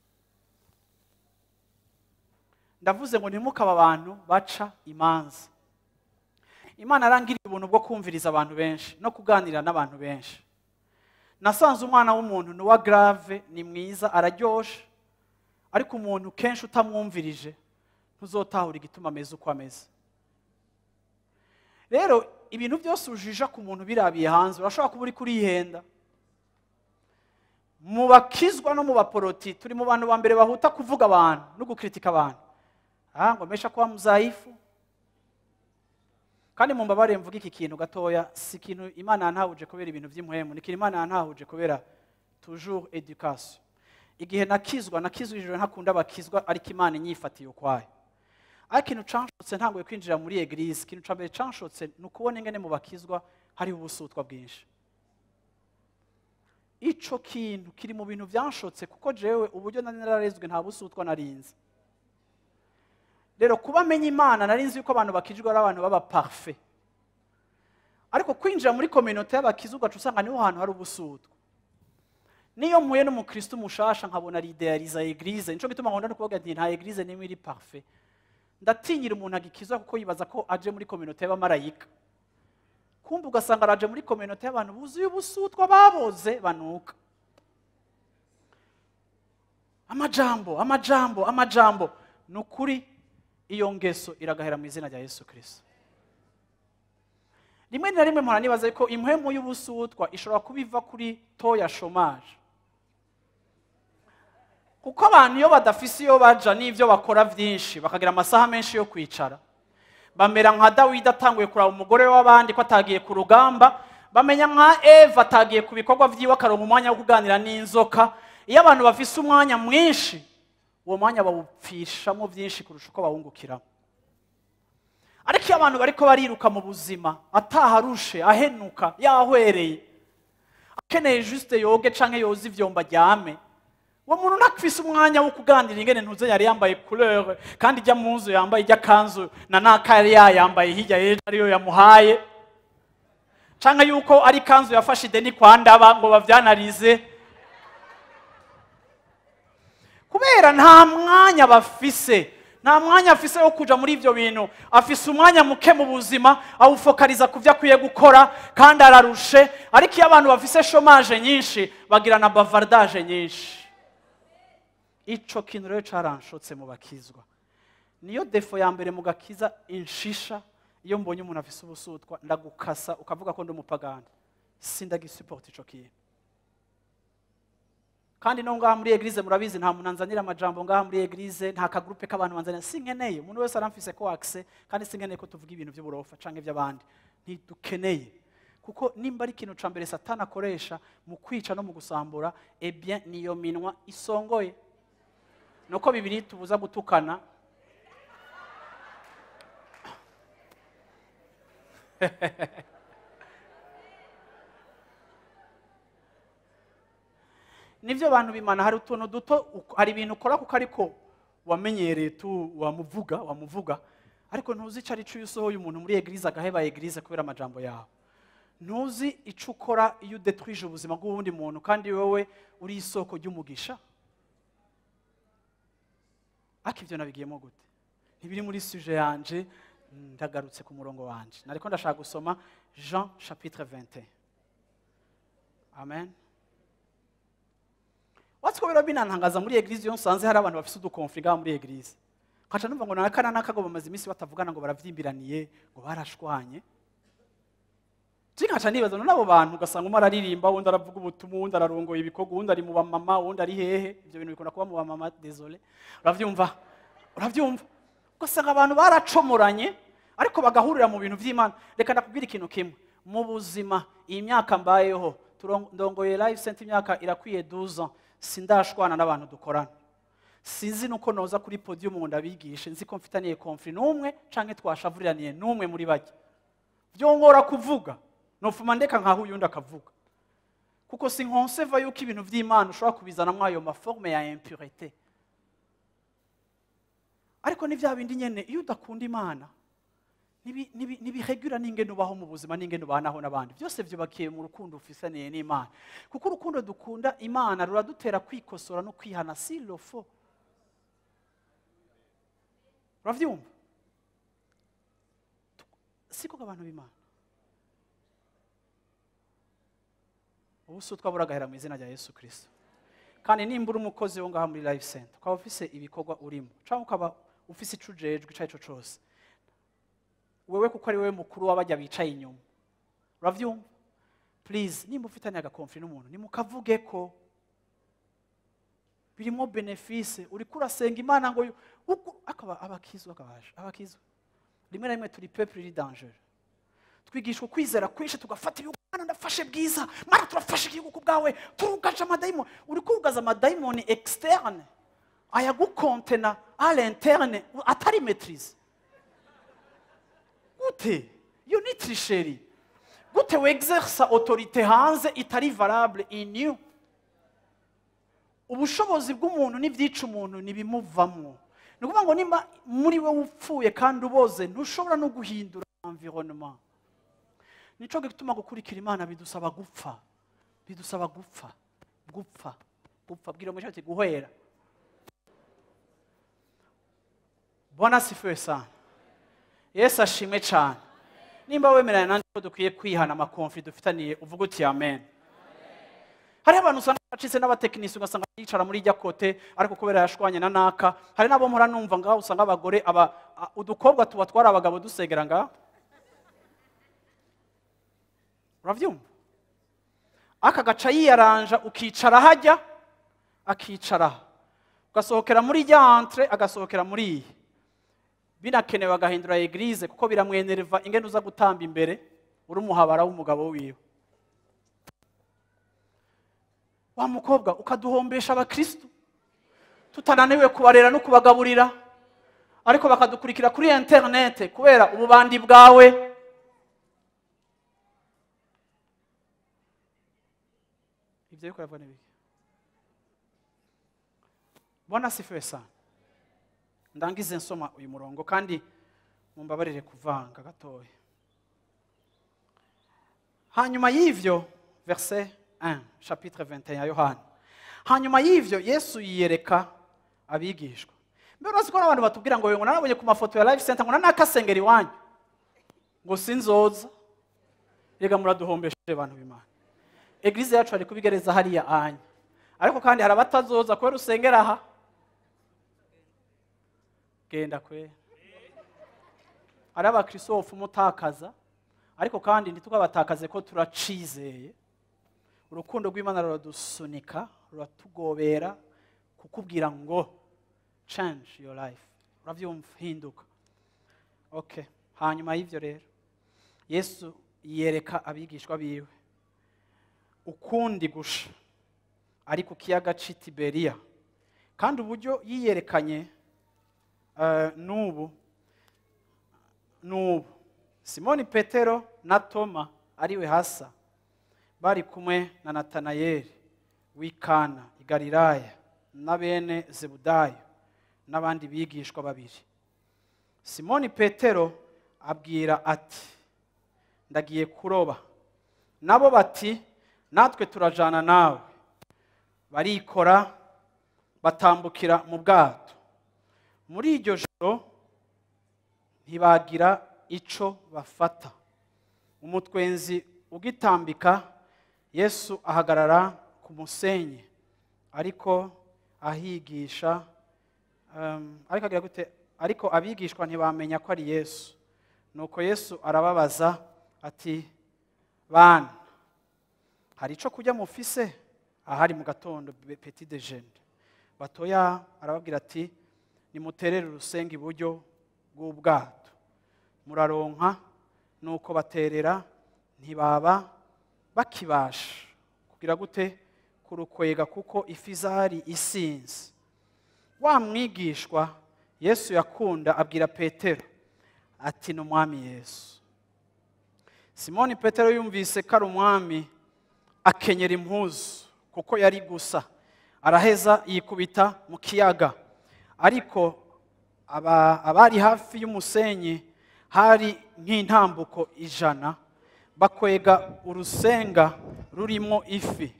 ndavuze ngo ntimukaba abantu baca imanza imana arangiriye ubuntu bwo kumviriza abantu benshi no kuganira n'abantu benshi nasanze umwana w'umuntu ni uwa grave ni mwiza araryoshe ariko umuntu kenshi utamwumvirije ntuzotahura igituma ameze uko ameze rero ibintu byose ujija ku muntu birabiye hanze urashobora kuba uri kurihenda mu bakizwa no mu baporoti turi mu bantu ba mbere bahuta kuvuga abantu no gukritika abantu ah ngo mesha kuba muzaifu kandi mu mbabare mvuga iki kintu gatoya si ikintu imana yantahuje kubera ibintu by'impuhemu ni ikintu imana yantahuje kubera toujours education igihe nakizwa nakizwa ijoro ntakunda abakizwa ariko imana inyifatiye ukwayo ariko ikintu canshotse ntanguye kwinjira muri eglise ikintu ca mbere canshotse ni ukubona ingene mu bakizwa hariho ubusutwa bwinshi ico kintu kiri mu bintu byanshotse kuko jewe uburyo nari nararezwe nta busutwa narinzi rero kuba amenya imana nari nzi yuko abantu bakijwe ari abantu baba parfait ariko kwinjira muri kominote y'abakiza ugaca usanga niho hantu hari ubusutwa niyo mpuye n'umukristo mushasha nkabona aridealiza eglise nico gituma nkunda no kuvuga nti nta eglise nimwe iri parfait ndatinyira umuntu agikizwa kuko yibaza ko aje muri kominote y'abamarayika kumva ugasanga araje muri kominote y'abantu buzuye ubusutwa baboze banuka amajambo amajambo amajambo ni ukuri iyo ngeso iragahera mu izina rya yesu kirisito rimwe na rimwe mpora nibaza ko impwemu y'ubusutwa ishobora kuba iva kuri to ya shomaje kuko abantu iyo badafise iyo baja n'ibyo bakora byinshi bakagira amasaha menshi yo kwicara bamera nka dawidi atanguye kuraba umugore w'abandi ko atagiye ku rugamba bamenya nka eva atagiye ku bikorwa byiwe akaronka umwanya wo kuganira n'inzoka iyo abantu bafise umwanya mwinshi uwo mwanya bawupfishamo byinshi kurusha uko bawungukiramo ariko iyo abantu bariko bariruka mu buzima ataharushe ahenuka yahwereye akeneye juste yoge canke yoza ivyomba aryame uwo muntu ntakfise umwanya wo kuganira ingene ntuze yari yambaye couleur kandi ijya mu nzu yambaye ijya kanzu na naka yari yayambaye hirya y'ejo ariyo yamuhaye canke yuko ari kanzu yafashe ideni kwa ndaba ngo bavyanarize kubera nta mwanya bafise nta mwanya afise wo kuja muri ivyo bintu afise umwanya muke mu buzima awufokariza ku vyo akwiye gukora kandi ararushe ariko iyo abantu bafise shomaje nyinshi bagira na bavardage nyinshi ico kintu rero caranshotse mu bakizwa niyo defo ya mbere mu gakiza inshisha iyo mbonye umuntu afise ubusutwa ndagukasa ukavuga ko ndi umupagani sindagisupport ico kintu kandi no ngaha muri eglise murabizi nta muntu anzanira amajambo ngaha muri eglise nta kagrupe k'abantu banzanira sinkeneye umuntu wese aramfise ko akse kandi sinkeneye ko tuvuga ibintu by'uburofa canke iby'abandi ntidukeneye kuko nimba ari ikintu ca mbere satani akoresha mu kwica no mu gusambura ebien niyo minwa isongoye nuko bibiri tubuza gutukana nibyo abantu bimana hari utuntu duto hari ibintu ukora kuko ariko wamenyereye tu wamuvuga wamuvuga ariko ntuzi icyo ari cyo iyo usohoye umuntu muri eglise agaheba eglise kubera amajambo yawe ntuzi icyo ukora iyo udetwije ubuzima bw'uwundi muntu kandi wowe uri isoko ry'umugisha ariko ibyo nabigiyemo gute ntibiri muri suje yanje ndagarutse ku murongo wanje nariko ndashaka gusoma jean chapitre 21 amen watsi ko biro binantangaza muri eglise iyo nsanze hari abantu bafise udukonfli ngaha muri eglise nkaca numva ngo nakana nakago bamaze iminsi batavugana ngo baravyimbiraniye ngo barashwanye nkaca nibaza none abo bantu ugasanga umwe araririmba wundi aravuga ubutumwa wundi ararongoye ibikorwa wundi ari mu bamama wundi ari hehe ibyo bintu bikunda kuba mu bamama desole urabyumva urabyumva ugasanga abantu baracomoranye ariko bagahurira mu bintu by'imana reka ndakubwira ikintu kimwe mu buzima iyi myaka mbayeho turon- ndongoye live center imyaka irakwiye 12 ans sindashwana n'abantu dukorana sinzi nuko noza kuri podium ngo ndabigishe nzi ko mfitaniye konfli n'umwe canke twashavuriraniye n'umwe muri bajya byongora kuvuga nofuma ndeka nkaho uyundi akavuga kuko sinkonseva yuko ibintu by'imana ushobora kubizanamo ayo maforme ya impurite ariko ni bya bindi nyene iyo udakunda imana nibi- nibi- ntibiregura n'ingene ubaho mu buzima n'ingene ubanaho n'abandi byose byubakiye mu rukundo ufisaniye n'imana kuko urukundo dukunda imana ruradutera kwikosora no kwihana si lofo urabyumva siko abantu b'imana ubu si twabura agahera mu izina rya yesu kirisito kandi nimba uri umukozi wo ngaha muri life center ukaba ufise ibikorwa urimo cyangwa ukaba ufise ico ujejwe icyo ari cyo cyose wewe kuko ari wowe mukuru w'abajya bicaye inyuma urabyumva please nimba ufitanye agakonfli n'umuntu nimukavuge ko birimo benefise uriko urasenga imana ngo yu- uku- akaba abakizwa akabaje abakizwa rimwe na rimwe turi peuple iri danger twigishwa kwizera kwinshi tugafata ibihugu mana ndafashe bwiza mana turafashe igihugu ku bwawe turugaje amadayimoni uri kurugaza amadayimoni externe ayagukontena à l'interne atari maîtrise gute iyo ni trisheri gute wexersa autorité hanze itari valable in you ubushobozi bw'umuntu n'ibyica umuntu ntibimuvamo ni ukuvuga ngo nimba muri we upfuye kandi uboze ntushobora no guhindura environnement nico gituma gukurikira imana bidusaba gupfa bidusaba gupfa gupfa gupfa bwira umushatsi guhera bwana sifiwe sana yesu ashimwe cyane nimba wemeranya nanjye ko dukwiye kwihana amakonfli dufitaniye uvuga uti amen hariho abantu usanga bacitse n'abatekinisi ugasanga yicara muri ijya kote ariko kubera yashwanye na naka hari n'abo mpora numva ngaho usanga abagore aba a- udukobwa tuba twari abagabo dusegera ngaho urabyumva aka gaca yiyaranja ukicara hajya akicara aha. ugasohokera muri ijya entre agasohokera muri iyi binakenewe agahindura eglise kuko biramwenereva ingene uza gutamba imbere uri umuhabara w'umugabo wiwe wa mukobwa ukaduhombesha abakristu tutananiwe kubarera no kubagaburira ariko bakadukurikira kuri interinete kubera ububandi bwawe ibyo ariko uravuga ni biki bwana sifiwe sana ndangize nsoma uyu murongo kandi mumbabarire kuvanga gatoya hanyuma y'ivyo verse 1 chapitre 21 ya yohana hanyuma y'ivyo yesu yiyereka abigishwa mbere urazi ko hari abantu batubwira ngo ngo narabonye ku mafoto ya life center ngo nanakasengera iwanyu ngo sinzoza rega muraduhombesheje abantu b'imana eglise yacu ari kubigereza hariya anya ariko kandi hari abatazoza kubera usengera aha genda kwe hari abakristofu umutakaza ariko kandi ntitukabatakaze ko turacizeye urukundo rw'imana ruradusunika ruratugobera kukubwira ngo change your life urabyumva hinduka okay hanyuma y'ibyo rero yesu yereka abigishwa biwe ukundi gusha ari ku kiyaga cy'i tiberiya kandi uburyo yiyerekanye eh, n'ubu n'ubu simoni petero na toma ariwe hasa bari kumwe na natanayeli w'ikana i galilaya na bene zebudayo n'abandi bigishwa babiri simoni petero abwira ati ndagiye kuroba nabo bati natwe turajana nawe barikora batambukira mu bwato muri iryo joro ntibagira ico bafata umutwenzi ugitambika yesu ahagarara ku musenyi ariko ahigisha um, ariko agira gute ariko abigishwa ntibamenya ko ari yesu nuko yesu arababaza ati bana hari icyo kurya mufise ahari mu gatondo be- petit déjeuner batoya arababwira ati nimuterere urusenge iburyo bw'ubwato muraronka nuko baterera ntibaba bakibasha kugira gute kurukwega kuko ifi zari isinze wa mwigishwa yesu yakunda abwira petero ati ni umwami yesu simoni petero yumvise ko ari umwami akenyera impuzu kuko yari gusa araheza yikubita mu kiyaga ariko aba- abari hafi y'umusenyi hari nk'intambuko ijana bakwega urusenga rurimo ifi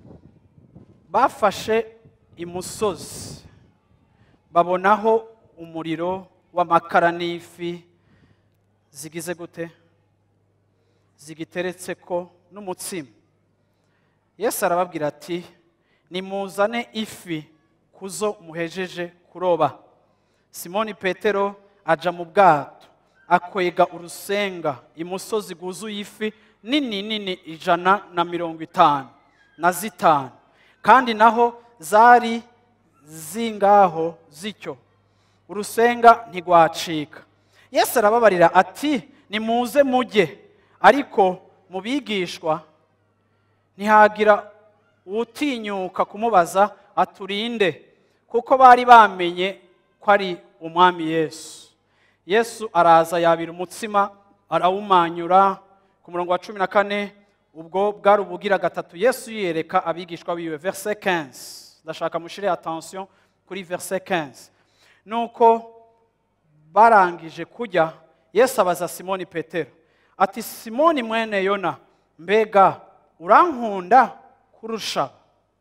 bafashe imusozi babonaho umuriro w'amakara n'ifi zigize gute zigiteretse ko n'umutsima yesu arababwira ati nimuzane ifi kuzo muhejeje kuroba simoni petero aja mu bwato akwega urusenga imusozi guzuye ifi nini nini ijana na mirongo itanu na zitanu kandi naho zari zingaho zityo urusenga ntigwacika yesu arababarira ati nimuze mujye ariko mu bigishwa ntihagira uwutinyuka kumubaza aturinde kuko bari bamenye ko ari umwami yesu yesu araza yabira umutsima arawumanyura ku murongo wa cumi na kane ubwo bwari ubugira gatatu yesu yiyereka abigishwa biwe verse 15 ndashaka mushire attention kuri verse 15 nuko barangije kurya yesu abaza simoni petero ati simoni mwene yona mbega urankunda kurusha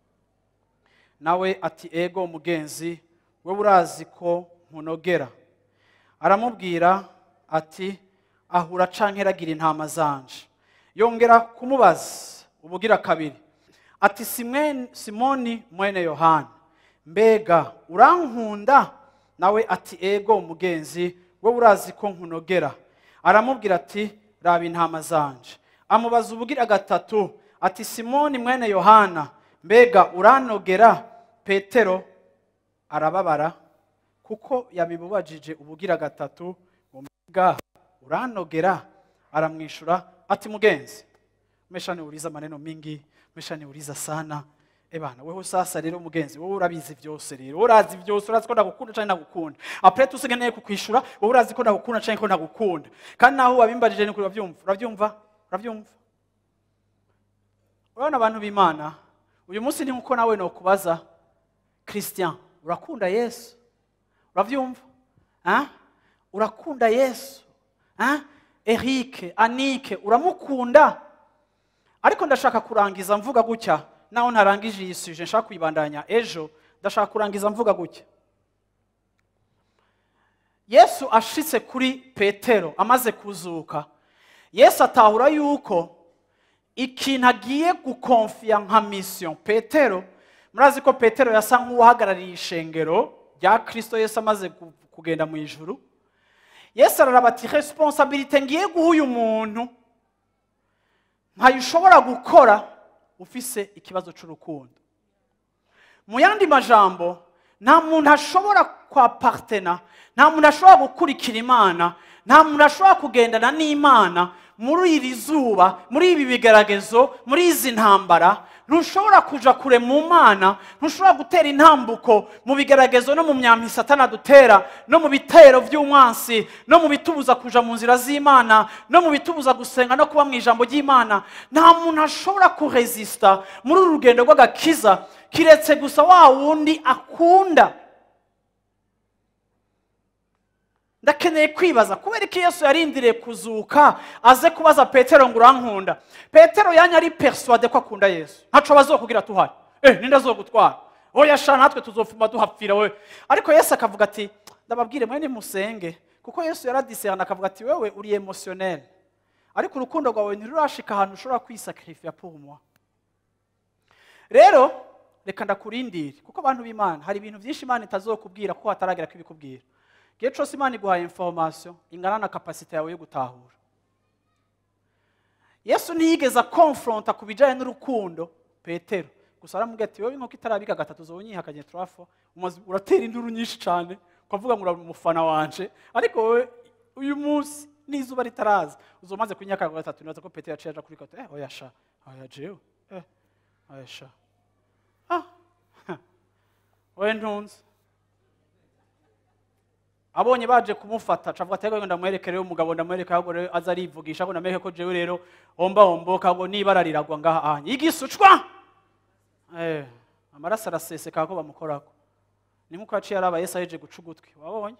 nawe ati ego umugenzi wowe urazi ko nkunogera aramubwira ati ahura canke ragira intama zanje yongera kumubaza ubugira kabiri ati "Simwe- simoni mwene yohana mbega urankunda nawe ati ego umugenzi wowe urazi ko nkunogera aramubwira ati raba intama zanje amubaza ubugira gatatu ati simoni mwene yohana mbega uranogera petero arababara kuko yabimubajije ubugira gatatu ngo mbega uranogera aramwishura ati mugenzi mesha niuliza maneno mingi mesha niuliza sana ebana wewe sasa rero mugenzi wowe urabizi byose rero urazi byose urazi ko ndagukunda cyangwa ndagukunda apre tusigaye kukwishura wowe urazi ko ndagukunda cyangwa ko ndagukunda kandi naho wabimbajije ni urabyumva urabyumva urabyumva urabona abantu b'imana uyu munsi ni nkuko nawe nokubaza christian urakunda yesu urabyumva Ah? urakunda yesu Ah? erike anike uramukunda ariko ndashaka kurangiza mvuga gutya naho ntarangije iyi suje nshaka kuyibandanya ejo ndashaka kurangiza mvuga gutya yesu ashitse kuri petero amaze kuzuka yesu atahura yuko ikintu agiye gukonfiya nka misiyo petero murazi ko petero yasa nk'uwahagarariye ishengero rya kirisito yesu amaze ku- kugenda mu ijuru yesu araraba ati resiponsabirite ngiye guha uyu muntu ntayo ushobora gukora ufise ikibazo cy'urukundo mu yandi majambo nta muntu ashobora kwaparitena nta muntu ashobora gukurikira imana nta muntu ashobora kugendana n'imana muri iri zuba muri ibi bigeragezo muri izi ntambara ntushobora kuja kure mu mana ntushobora gutera intambuko mu bigeragezo no mu myambi satana dutera no mu bitero by'umwansi no mu bitubuza kuja mu nzira z'imana no mu bitubuza gusenga no kuba mu ijambo ry'imana nta muntu ashobora kurezisita muri uru rugendo rw'agakiza kiretse gusa wa wundi akunda ndakeneye kwibaza kubera ko yesu yarindiriye kuzuka aze kubaza petero ngo urankunda petero yanya ari persuade ko akunda yesu ntaco bazokubwira tuhari eh ninde azogutwara oya sha natwe tuzofuma duhapfira we ariko yesu akavuga ati ndababwire mwene musenge kuko yesu yaradisehana akavuga ati wewe uri emotionnel ariko urukundo rwawe ntirurashika ahantu ushobora kwisakrifiya pour moi rero reka ndakurindire kuko abantu b'imana hari ibintu byinshi imana itazokubwira kuko hataragera ko ibikubwira igihe cyose imana iguhaye information ingana na kapasite yawe yo gutahura yesu ntiyigeze akonfronta ku bijyanye n'urukundo petero gusa aramubwira ati wowe inkoko itarabika gatatu uza unyihakanye turafo umaze uratera induru nyinshi cyane ukavuga ngo uri umufana wanje ariko wowe uyu munsi n'izuba ritaraza uza umaze kunyihakanya gatatu nibaza ko petero yaciye aja kuri kato eh oya sha oya jewe eh oya sha ah wowe ntunze abonye baje kumufata cavuga ati ngo ndamwereke rero umugabo ndamwereke ahubwo rero aza arivugisha ngo ndamwereke ko jewe rero omba omboka ngo nibara riragwa ngaha anye igisucwa eh amaraso araseseka ko bamukorako ni nkuko yaciye araba yesu aheje guca ugutwi wabonye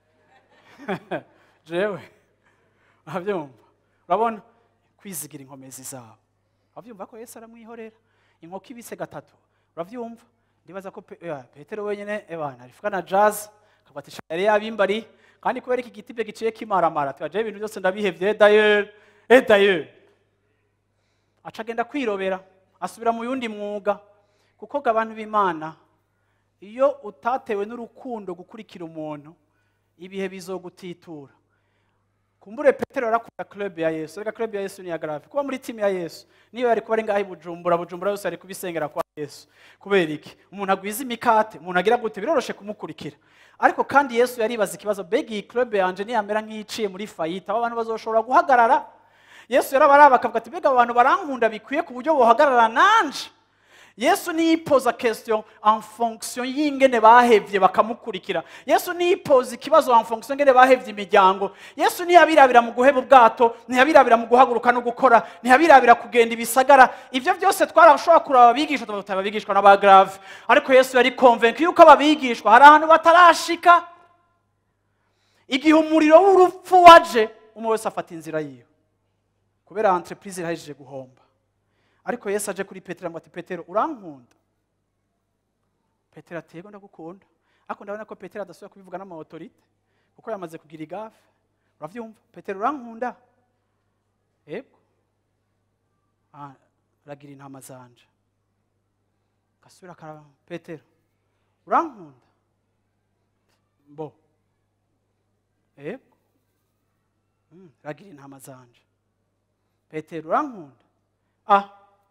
jewe urabyumva urabona kwizigira inkomezi zabo urabyumva ko yesu aramwihorera inkoko ibise gatatu urabyumva ndibaza ko Pe- eh, petero wenyine ebana arifuka na jazz akabatisha yari yabimbari kandi kubera iki giti bye giciye kimaramara tuyajeho ibintu byose ndabihevye dayeri eh dayeri aca agenda kwirobera asubira mu yundi mwuga kuko ngo abantu b'imana iyo utatewe n'urukundo gukurikira umuntu ibihe bizogutitura kumbure petero yarakunda club ya yesu reka club ya yesu ni iya grave kuba muri timu ya yesu niyo yari kuba ari ngaho i bujumbura bujumbura yose yari kubisengera kwa yesu kubera iki umuntu agwiza imikate umuntu agira gute biroroshe kumukurikira ariko kandi yesu yaribaza ikibazo mbega iyi club yanje niyamera nk'iciye muri fayita abo abantu bazoshobora guhagarara yesu yarabaraba akavuga ati mbega abo bantu barankunda bikwiye ku buryo bohagarara nanje yesu niyipoza question en fonction y'ingene bahevye bakamukurikira yesu niyipoza ikibazo en fonction y'ingene bahevye imiryango yesu ntiyabirabira mu guheba ubwato ntiyabirabira mu guhaguruka no gukora ntiyabirabira kugenda ibisagara ivyo byose twarashobora kuraba abigisha tuba abigishwa n'aba grave ariko yesu yari convaincu yuko ababigishwa hari ahantu batarashika igihe umuriro w'urupfu waje umwe wese afata inzira yiwe kubera entreprise irahejeje guhomba ariko yesu aje kuri petero ngo ati petero urankunda petero ati yego ndagukunda ariko ndabona ko petero adasubira kubivuga n'amaotorite kuko yamaze kugira igafe urabyumva petero urankunda yego Ah, ragira intama zanje gasubira akaraba petero urankunda mbo yego Mm, ragira intama zanje petero urankunda ah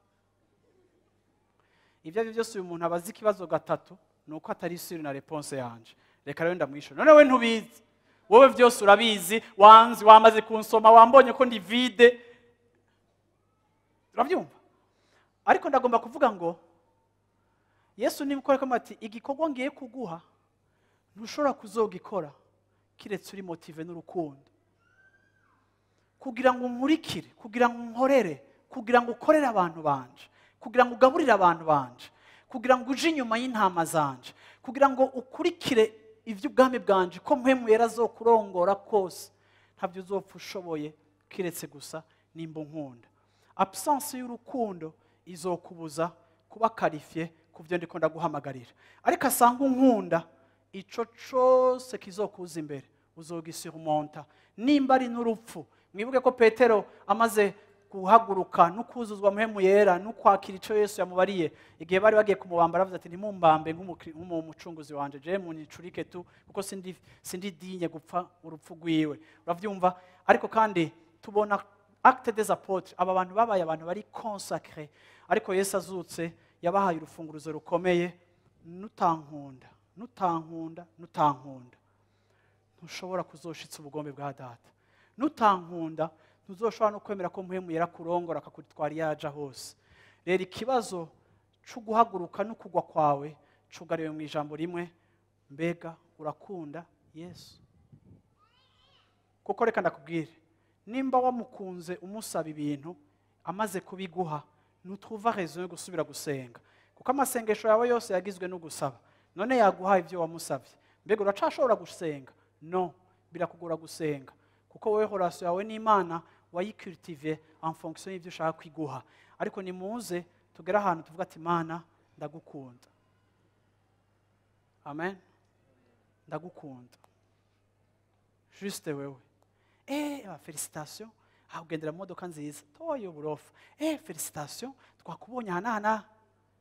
ibyo ari byo byose uyu muntu aba azi ikibazo gatatu ni uko atari isuri na reponse yanje reka rero ndamwishyura none we ntubizi wowe byose urabizi wanzi wamaze kunsoma wambonye ko ndi vide urabyumva ariko ndagomba kuvuga ngo yesu niba ukora ko ati igikorwa ngiye kuguha ntushobora kuzogikora kiretse uri motive n'urukundo kugira ngo unkurikire kugira ngo unkorere kugira ngo ukorere abantu banje kugira ngo ugaburire abantu banje kugira ngo uje inyuma y'intama zanje kugira ngo ukurikire iby'ubwami bwanje ko mpemu yera azokurongora kose ntabyo uzopfa ushoboye kiretse gusa nimba unkunda absence y'urukundo izokubuza kuba karifiye ku byo ndiko ndaguhamagarira ariko asanga unkunda ico cose kizokuza imbere uzogisuremonta nimba ari n'urupfu mwibuke ko petero amaze guhaguruka no kuzuzwa muhemu yera no kwakira icyo yesu yamubariye igihe bari bagiye kumubamba aravuze ati ntimumbambe nk'umukri- nk'umucunguzi wanje je municurike tu kuko sindi sindi dinye gupfa urupfu rwiwe uravyumva ariko kandi tubona acte des apôtres aba bantu babaye abantu bari consacré ariko yesu azutse yabahaye urufunguruzo rukomeye nutankunda nutankunda nutankunda ntushobora kuzoshitsa ubugombe bwa data nutankunda ntuzoshobora no kwemera ko muhemu yera kurongora akakutwara iyo yaja hose rero ikibazo cyo guhaguruka no kugwa kwawe cugariwe mu ijambo rimwe mbega urakunda yesu kuko reka ndakubwire nimba wamukunze umusaba ibintu amaze kubiguha ntutuva rezo yo gusubira gusenga kuko amasengesho yawe yose yagizwe no gusaba none yaguha ibyo wamusabye mbega uracashobora gusenga no birakugora gusenga kuko wowe horasiyo yawe n'imana wayikultive en fonction y'ibyo ushaka kwiguha ariko nimuze tugere ahantu tuvuga ati imana ndagukunda amen ndagukunda juste wewe eh felicitation ah ugendera mu modoka nziza toye uburofa eh felicitation twakubonye aha n'aha n'aha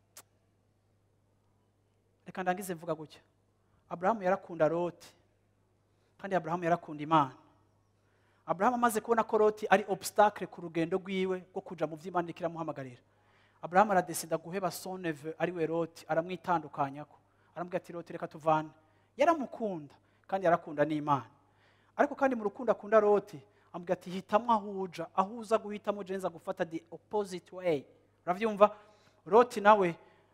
reka ndangize mvuga gutya aburahamu yarakunda loti kandi aburahamu yarakunda imana aburahamu amaze kubona ko loti ari obstacle ku rugendo rwiwe rwo kuja mu vy'imana iriko iramuhamagarira aburahamu aradesida guheba soneve ari we loti aramwitandukanyako aramubwira ati loti reka tuvane yaramukunda kandi yarakunda n'imana ariko kandi mu rukundo akunda loti amubwira ati hitamo aho uja aho uza guhitamo je nza gufata the opposite way uravyumva loti nawe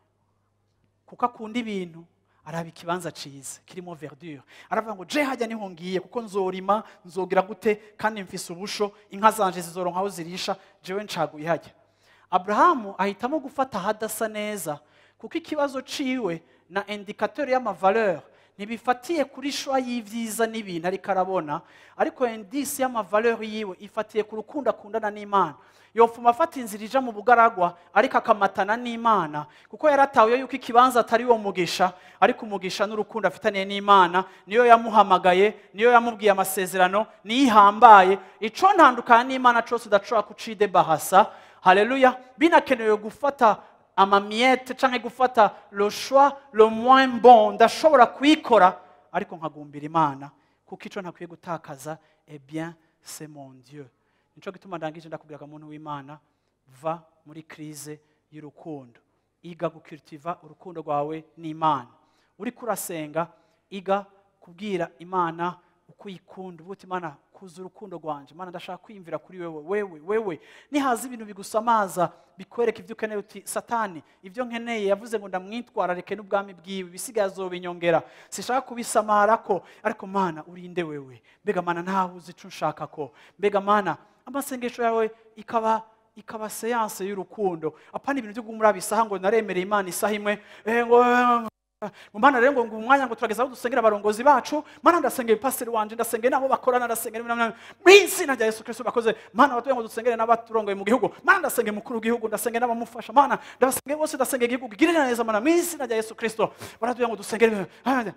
kuko akunda ibintu araba ikibanza ciza kirimo verdure aravuga ngo je hajya niho ngiye kuko nzorima nzogira gute kandi mfise ubusho inka zanje zizoronka aho zirisha jewe ncaguye hajya aburahamu ahitamo gufata ahadasa neza kuko ikibazo ciwe na indikateur y'amavaleur ntibifatiye kuri shwa y'ivyiza n'ibintu ariko arabona ariko indisi y'amavaleur yiwe ifatiye ku rukundo akundana n'imana yofuma afata inzira ija mu bugaragwa ariko akamatana n'imana kuko yaratahuye yuko ikibanza atari wo mugisha ariko umugisha n'urukundo afitaniye n'imana niyo yamuhamagaye niyo yamubwiye amasezerano niyo ihambaye ico ntandukana n'imana cose udashobora kucidebahasa haleluya binakenewe gufata amamiyete canke gufata le choix le moins bon ndashobora kuyikora ariko nkagumbira imana kuko ico ntakwiye gutakaza eh bien c'est mon dieu nico gituma ndangije ndakubwiraga muntu w'imana va muri crise y'urukundo iga gukultiva urukundo rwawe n'imana uriko urasenga iga kubwira imana uko uyikunda uvuga uti imana kuza urukundo rwanje imana ndashaka kwiyumvira kuri wewe wewe wewe nihaza ibintu bigusamaza bikwereka ibyo ukeneye uti satani ibyo nkeneye yavuze ngo ndamwitwararike n'ubwami bwiwe ibisigaye azobinyongera sishaka kubisamarako ariko mana urinde wewe mbega mana ntawe uzi ico nshaka ko mbega mana amasengesho yawe ikaba ikaba seanse y'urukundo apana ibintu byo gumura bisaha ngo naremereye imana isaha imwe eh, ngo ngo mana rero ngo ngo umwanya ngo turageza aho dusengera abarongozi bacu mana ndasengera pasiteri wanje ndasengera n'abo bakorana ndasengera ibintu na- mu izina rya yesu kristo bakoze mana batuye ngo dusengere n'abaturongoye mu gihugu mana ndasengera umukuru w'igihugu ndasengera n'abamufasha mana ndabasengera bose ndasengera igihugu girira neza mana mu izina rya yesu kristo baratuye ngo dusengere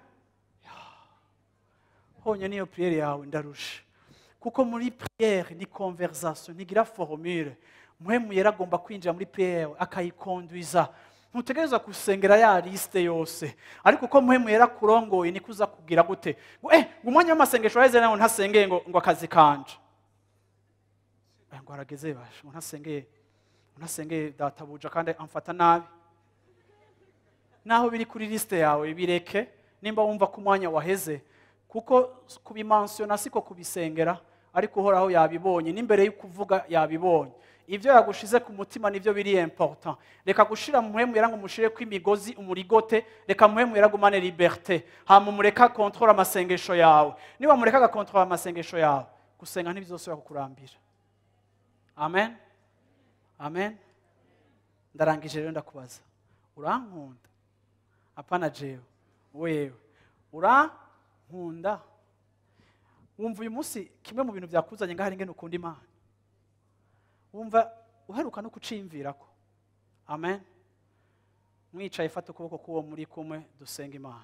honyine niyo priere yawe ndarusha kuko muri priere ni conversation ntigira formule muhemu yari agomba kwinjira muri priere yawe akayikondwiza ntutegereza gusengera ya liste yose ariko uko muhemu yari akurongoye niko uza kugira gute ngo eh ngo umwanya w'amasengesho waheze nawe ntasengeye ngo ngo akazi kanje Eh, ngo arageze basha ngo ntasengeye ngo ntasengeye databuja kandi amfata nabi naho biri kuri liste yawe bireke nimba wumva ko umwanya waheze kuko kubimansiyona siko kubisengera ariko uhoraho yabibonye n'imbere yo kuvuga yabibonye ibyo yagushize ku mutima nibyo biri important reka gushira mu muhemu yara ngo mushire ko imigozi umurigote reka muhemu yara gumane liberté hama mureka control amasengesho yawe niba mureka ga control amasengesho yawe gusenga ntibizosubira kukurambira amen amen ndarangije rero ndakubaza urankunda apana jewe wewe urankunda wumva uyu munsi kimwe mu bintu byakuzanye ngaho ari ingene ukunda imana wumva uheruka no kuciyumvirako amen mwicaye fata ukuboko k'uwo muri kumwe dusenga imana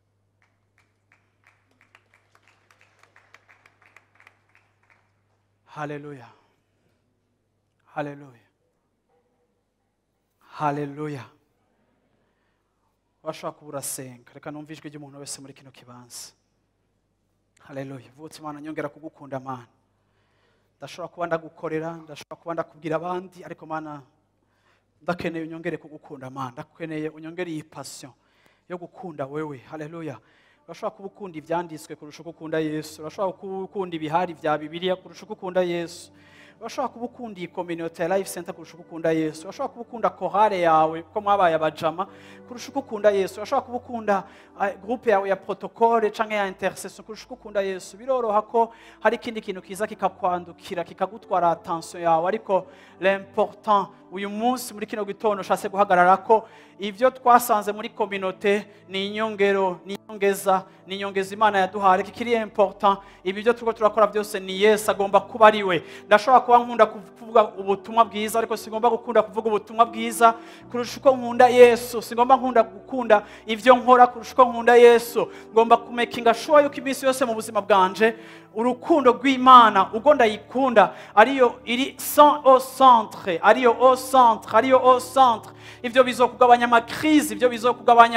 haleluya haleluya haleluya washobora kuba urasenga reka numve ijwi ry'umuntu wese muri kino kibanza haleluya vutse imana nyongera kugukunda mana ndashobora kuba ndagukorera ndashobora kuba ndakubwira abandi ariko mana ndakeneye unyongere kugukunda mana ndakeneye unyongere iyi passion yo gukunda wewe haleluya urashobora kuba ukunda ibyanditswe kurusha uko ukunda yesu urashobora kuba ukunda ibihari bya bibiliya kurusha uko ukunda yesu urashobora kuba ukunda iyi community ya life center kurusha uko ukunda yesu urashobora kuba ukunda korale yawe ko mwabaye abajama kurusha uko ukunda yesu urashobora kuba ukunda eh, groupe yawe ya protocole canke ya intercession kurusha uko ukunda yesu biroroha ko hari ikindi kintu kiza kikakwandukira kikagutwara attention yawe ariko l'important uyu munsi muri kino gitondo ushatse guhagarara ko ibyo twasanze muri communauté ni inyongero ni inyongeza ni inyongeza imana yaduhaye ariko ikiri important ibi byo turiko turakora byose ni yesu agomba kuba ari we ndashobora kuba nkunda kuvuga ubutumwa bwiza ariko sigomba gukunda kuvuga ubutumwa bwiza kurusha uko nkunda yesu sigomba nkunda gukunda ibyo nkora kurusha uko nkunda yesu ngomba kumekinga sure yuko iminsi yose mu buzima bwanje urukundo rw'imana ubwo ndayikunda ariyo iri sans au centre ariyo au centre ariyo au centre ibyo bizokugabanya amakrizi ibyo bizokugabanya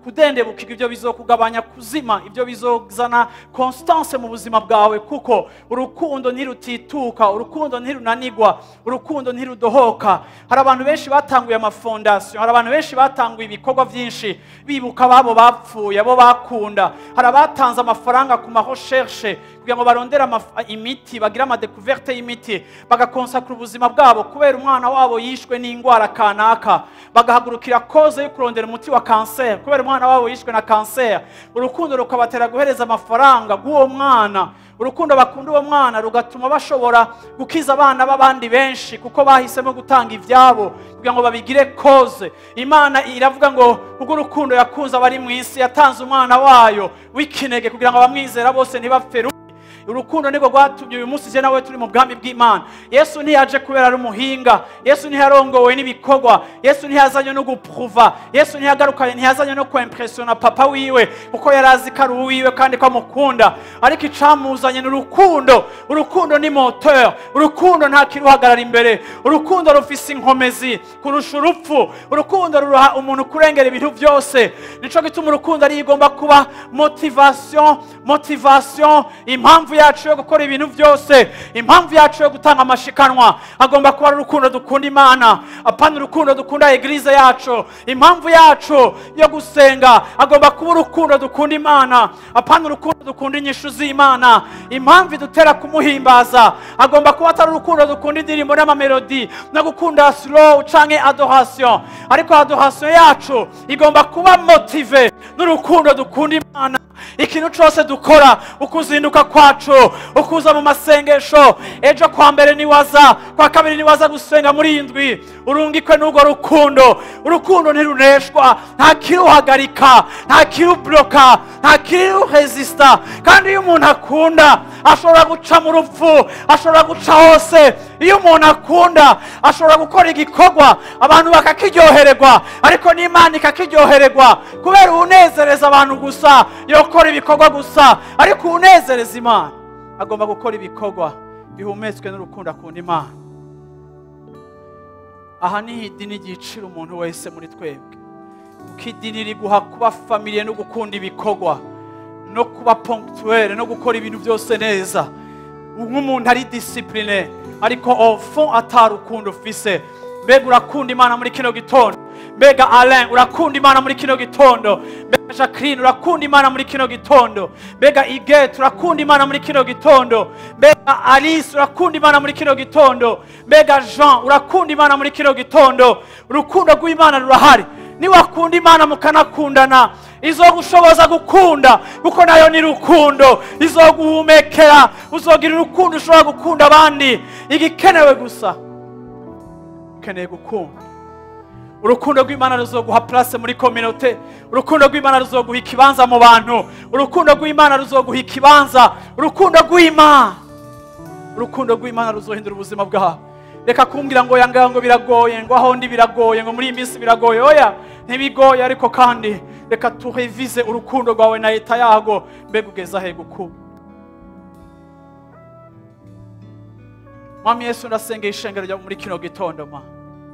kudendebukirwa ibyo bizokugabanya kuzima ibyo bizozana constance mu buzima bwawe kuko urukundo ntirutituka urukundo ntirunanigwa urukundo ntirudohoka hari abantu benshi batanguye amafondasiyo hari abantu benshi batanguye ibikorwa byinshi bibuka ababo bapfuye abo bakunda hari abatanze amafaranga ku mahoshershe kugira ngo barondere amaf- imiti bagire amadekuverte y'imiti bagakonsakura ubuzima bwabo kubera umwana wabo yishwe n'indwara kanaka bagahagurukira koze yo kurondera umuti wa kanseri kubera umwana wabo yishwe na kanseri urukundo rukabatera guhereza amafaranga bw'uwo mwana urukundo bakunda uwo mwana rugatuma bashobora gukiza abana b'abandi benshi kuko bahisemo gutanga ibyabo kugira ngo babigire koze imana iravuga ngo ubwo urukundo yakunze abari mu isi yatanze umwana wayo w'ikinege kugira ngo abamwizera bose ntibapfe rubi urukundo niko rwatumye uyu munsi je nawe turi mu bwami bw'imana yesu ntiyaje kubera ari umuhinga yesu ntiyarongowe n'ibikorwa yesu ntiyazanye no gupruva yesu ntiyagarukanye ntiyazanye no kwempresiona papa wiwe kuko yari azi ko ari uwiwe kandi ko amukunda ariko icamuzanye ni urukundo urukundo ni moteur urukundo nta kiruhagarara imbere urukundo rufise inkomezi kurusha urupfu urukundo ruruha umuntu kurengera ibintu byose nico gituma urukundo ari igomba kuba motivation motivation impamvu yacu yo gukora ibintu byose impamvu yacu yo gutanga amashikanwa agomba kuba ari urukundo dukunda imana apana urukundo dukunda eglise yacu impamvu yacu yo gusenga agomba kuba urukundo dukunda imana apana urukundo dukunda inyishu z'imana impamvu idutera kumuhimbaza agomba kuba atari urukundo dukunda indirimbo n'amamelodi no gukunda slow canke adoration ariko adoration yacu igomba kuba motive n'urukundo dukunda imana ikintu cyose dukora ukuzinduka kwacu ukuza mu masengesho ejo kwa mbere niwaza kwa kabiri niwaza gusenga muri iyi ndwi urungikwe n'urwo rukundo urukundo ntiruneshwa nta kiruhagarika nta kiruburoka nta kiruhezisita kandi iyo umuntu akunda ashobora guca mu rupfu ashobora guca hose iyo umuntu akunda ashobora gukora igikorwa abantu bakakiryohererwa ariko n'imana ikakiryohererwa kubera uwunezereza abantu gusa yokora ibikorwa gusa ariko uwunezereza imana agomba gukora ibikorwa bihumetswe n'urukundo akunda imana aha niho idini ryicira umuntu wese muri twebwe kuko idini riguha kuba famiriye no gukunda ibikorwa no kuba ponctuel no gukora ibintu byose neza nk'umuntu ari disipurine ariko ofo atarukundo ufise mbega urakunda imana muri kino gitondo mbega alain urakunda imana muri kino gitondo mbega jacqueline urakunda imana muri kino gitondo mbega igete urakunda imana muri kino gitondo mbega alice urakunda imana muri kino gitondo mbega jean urakunda imana muri kino gitondo urukundo rw'imana rurahari niwakunda imana mukanakundana izogushoboza gukunda kuko nayo ni rukundo izoguhumekera uzogira urukundo ushobora gukunda abandi igikenewe gusa ukeneye gukunda urukundo rw'imana ruzoguha place muri kominote urukundo rw'imana ruzoguha ikibanza mu bantu urukundo rw'imana ruzoguha ikibanza urukundo rw'imana urukundo rw'imana ruzohindura ubuzima bwawe reka kumbwira ngo yanga ngo biragoye ngo aho ndi biragoye ngo muri iyi minsi biragoye oya ntibigoye ariko kandi reka turevize urukundo rwawe na leta yago mbega ugeze ahe gukura mwami yesu ndasengera ishengero ryawe muri kino gitondo ma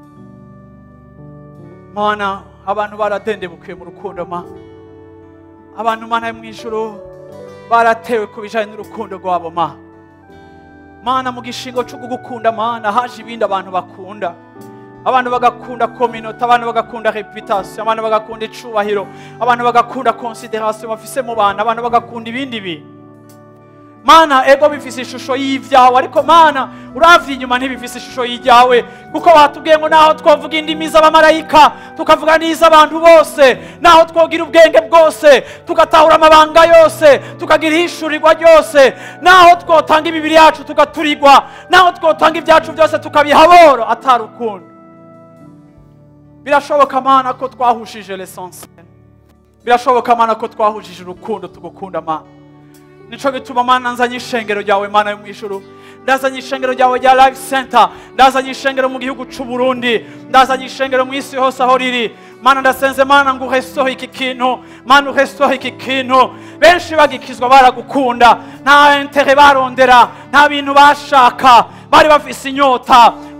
mana abantu baradendebukiye mu rukundo ma abantu mana yo mu ijuru baratewe ku bijyanye n'urukundo rwabo ma mana mu gishingo cyo kugukunda mana haje ibindi abantu bakunda abantu bagakunda kominota abantu bagakunda reputasiyo abantu bagakunda icubahiro abantu bagakunda konsiderasiyo bafise mu bantu abantu bagakunda ibindi bintu mana ego bifise ishusho y'ibyawe ariko mana uravye inyuma ntibifise ishusho y'ibyawe kuko watubwiye ngo naho twavuga indimi z'abamarayika tukavuga n'iz'abantu bose naho twogira ubwenge bwose tugatahura amabanga yose tukagira ihishurirwa ryose naho twotanga imibiri yacu tugaturirwa naho twotanga ibyacu byose tukabihaboro atarukundo birashoboka mana ko twahushije l'essentiel birashoboka mana ko twahujije urukundo tugukunda mana nico gituma mana nzanye ishengero ryawe mana yo mu ijuru ndazanye ishengero ryawe rya life center ndazanye ishengero mu gihugu c'u Burundi ndazanye ishengero mu isi hose aho riri mana ndasenze mana ngo uhesohe iki kintu mana uhesohe iki kintu benshi bagikizwa baragukunda nta intere barondera nta bintu bashaka bari bafise inyota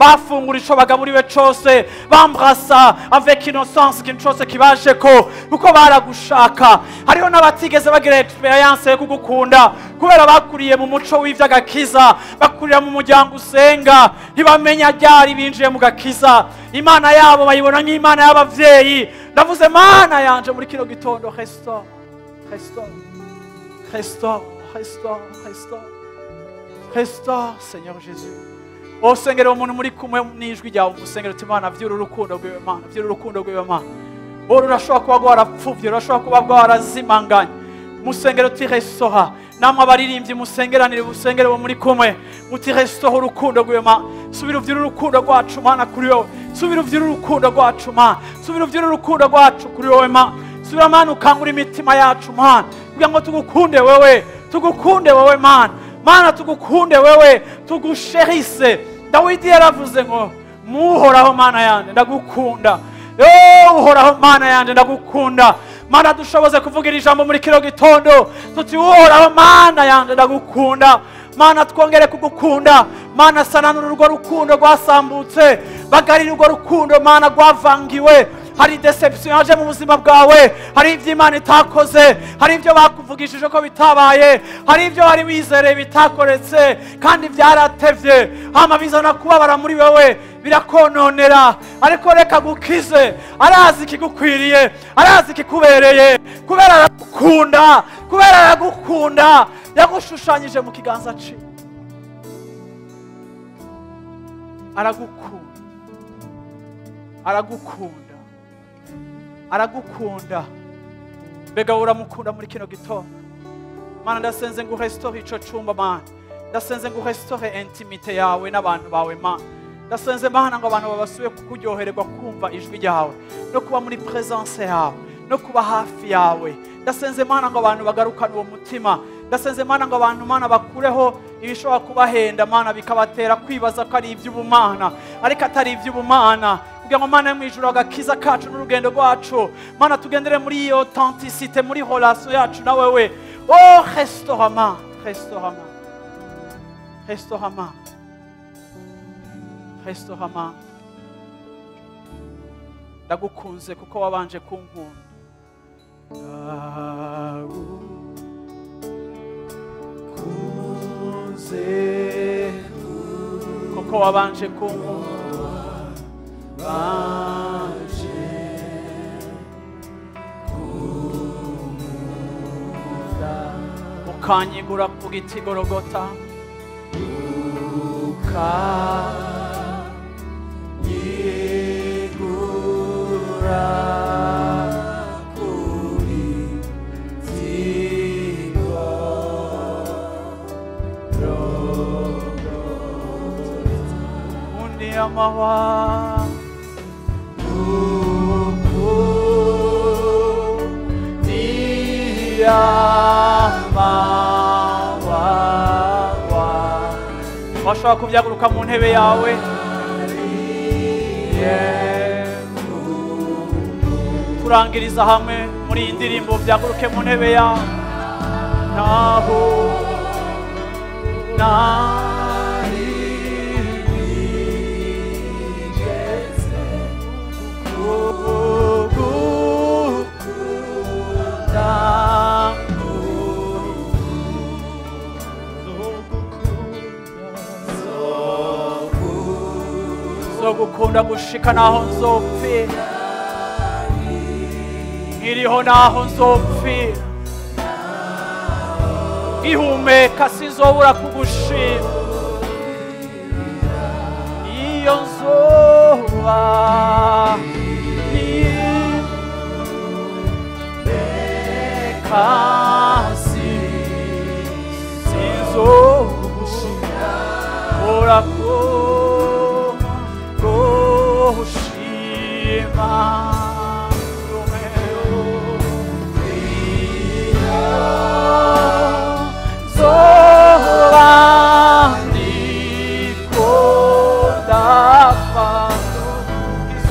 bafungura ico bagaburiwe cose bambrasa avec innocence ikintu cose kibajeko kuko baragushaka hariho n'abatigeze bagira experience yo kugukunda kubera bakuriye mu muco w'ivy'agakiza bakurira mu muryango usenga ntibamenya ryari binjiye mu gakiza imana yabo bayibona nk'imana y'abavyeyi ndavuze mana yanje muri kino gitondo restaure restaure restaure restaure restaure restaure seigneur jésus osengera umuntu muri kumwe n'ijwi ryawe umusengera uti mana vyura urukundo rwiwe mana vyura urukundo rwiwe mana uru urashobora kuba rwarapfuvye urashobora kuba rwarazimanganye musengero uti restoha namwe abaririmbyi musengeranire busengere bo muri kumwe muti restoha urukundo rwiwe mana subira uvyura urukundo rwacu mana kuri wowe subira uvyura urukundo rwacu mana subira uvyura urukundo rwacu kuri wowe mana subira mana ukangura imitima yacu mana kugira ngo tugukunde wewe tugukunde wewe mana mana tugukunde wewe tugusherise dawidi yaravuze ngo muhoraho mana yanjye ndagukunda yo uhoraho mana yanjye ndagukunda mana dushoboze kuvugira ijambo muri kino gitondo tuti uhoraho mana yanjye ndagukunda mana twongere kugukunda mana sananura urwo rukundo rwasambutse bagarira urwo rukundo mana rwavangiwe hari deception yaje mu buzima bwawe hari ibyo imana itakoze hari ibyo bakuvugishije ko bitabaye hari ibyo wari wizereye bitakoretse kandi byaratevye hama bizana kubabara muri wewe birakononera ariko reka gukize arazi ikigukwiriye arazi ikikubereye kubera aragukunda kubera aragukunda yagushushanyije mu kiganza ciwe aragukunda aragukunda aragukunda mbega uramukunda muri kino gitondo mana ndasenze ngo urestore ico cumba mana ndasenze ngo urestore intimite yawe n'abantu bawe mana ndasenze mana ngo abantu babasuye kukuryohererwa kumva ijwi ryawe no kuba muri presence yawe no kuba hafi yawe ndasenze mana ngo abantu bagarukane uwo mutima ndasenze mana ngo abantu mana bakureho ibishobora kubahenda mana bikabatera kwibaza ko ari iby'ubumana ariko atari iby'ubumana kugira ngo mana yo mu ijuru agakiza kacu n'urugendo rwacu mana tugendere muri iyo authenticité muri relation yacu na wewe oh restaurama restaurama restaurama restaurama ndagukunze kuko wabanje kunkunda ndagukunze kuko wabanje kunkunda banje kunkunda ukanyigura ku giti gorogota ukanyigura kuri tigo undi amahwa washobora kubyaguruka mu ntebe yawe turangiriza hamwe muri iyi ndirimbo byaguruke mu ntebe yawe naho nari nigeze kugukunda nzogukunda gushika naho nzopfira nkiriho naho nzopfira ihumeka sinzobura kugushima iyo nzoba kasi sinzogushima urako gushima zoba ndiko ndapfa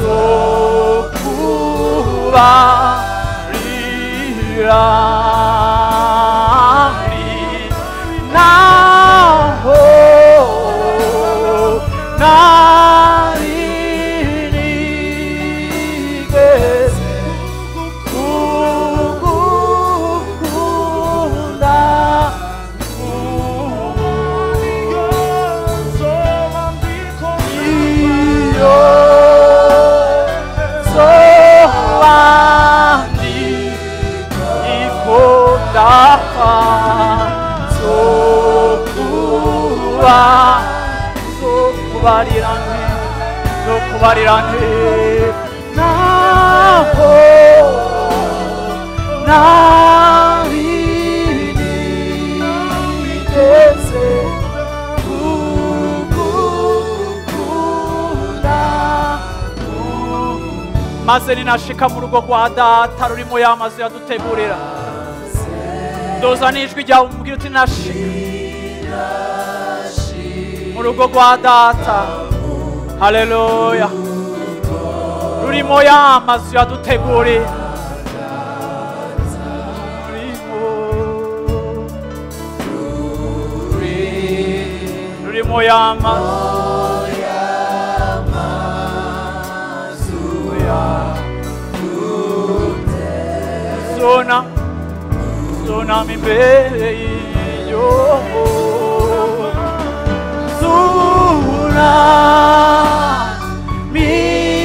zokubarira zapfa zokuba zokubarira nte zokubarira nte naho narinigeze kugukunda maze ninashika mu rugo rwa data rurimo ya mazu yadutegurira ndoza n'ijwi ryawe umubwira uti nashika mu rugo rwa data haleluya rurimo ya mazu yadutegurira rurimo rurimo ya mazu zona zona mi meglio zona mi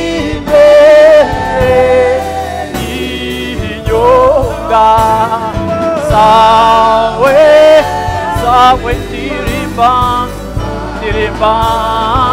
meglio sawe sawe tirimba tirimba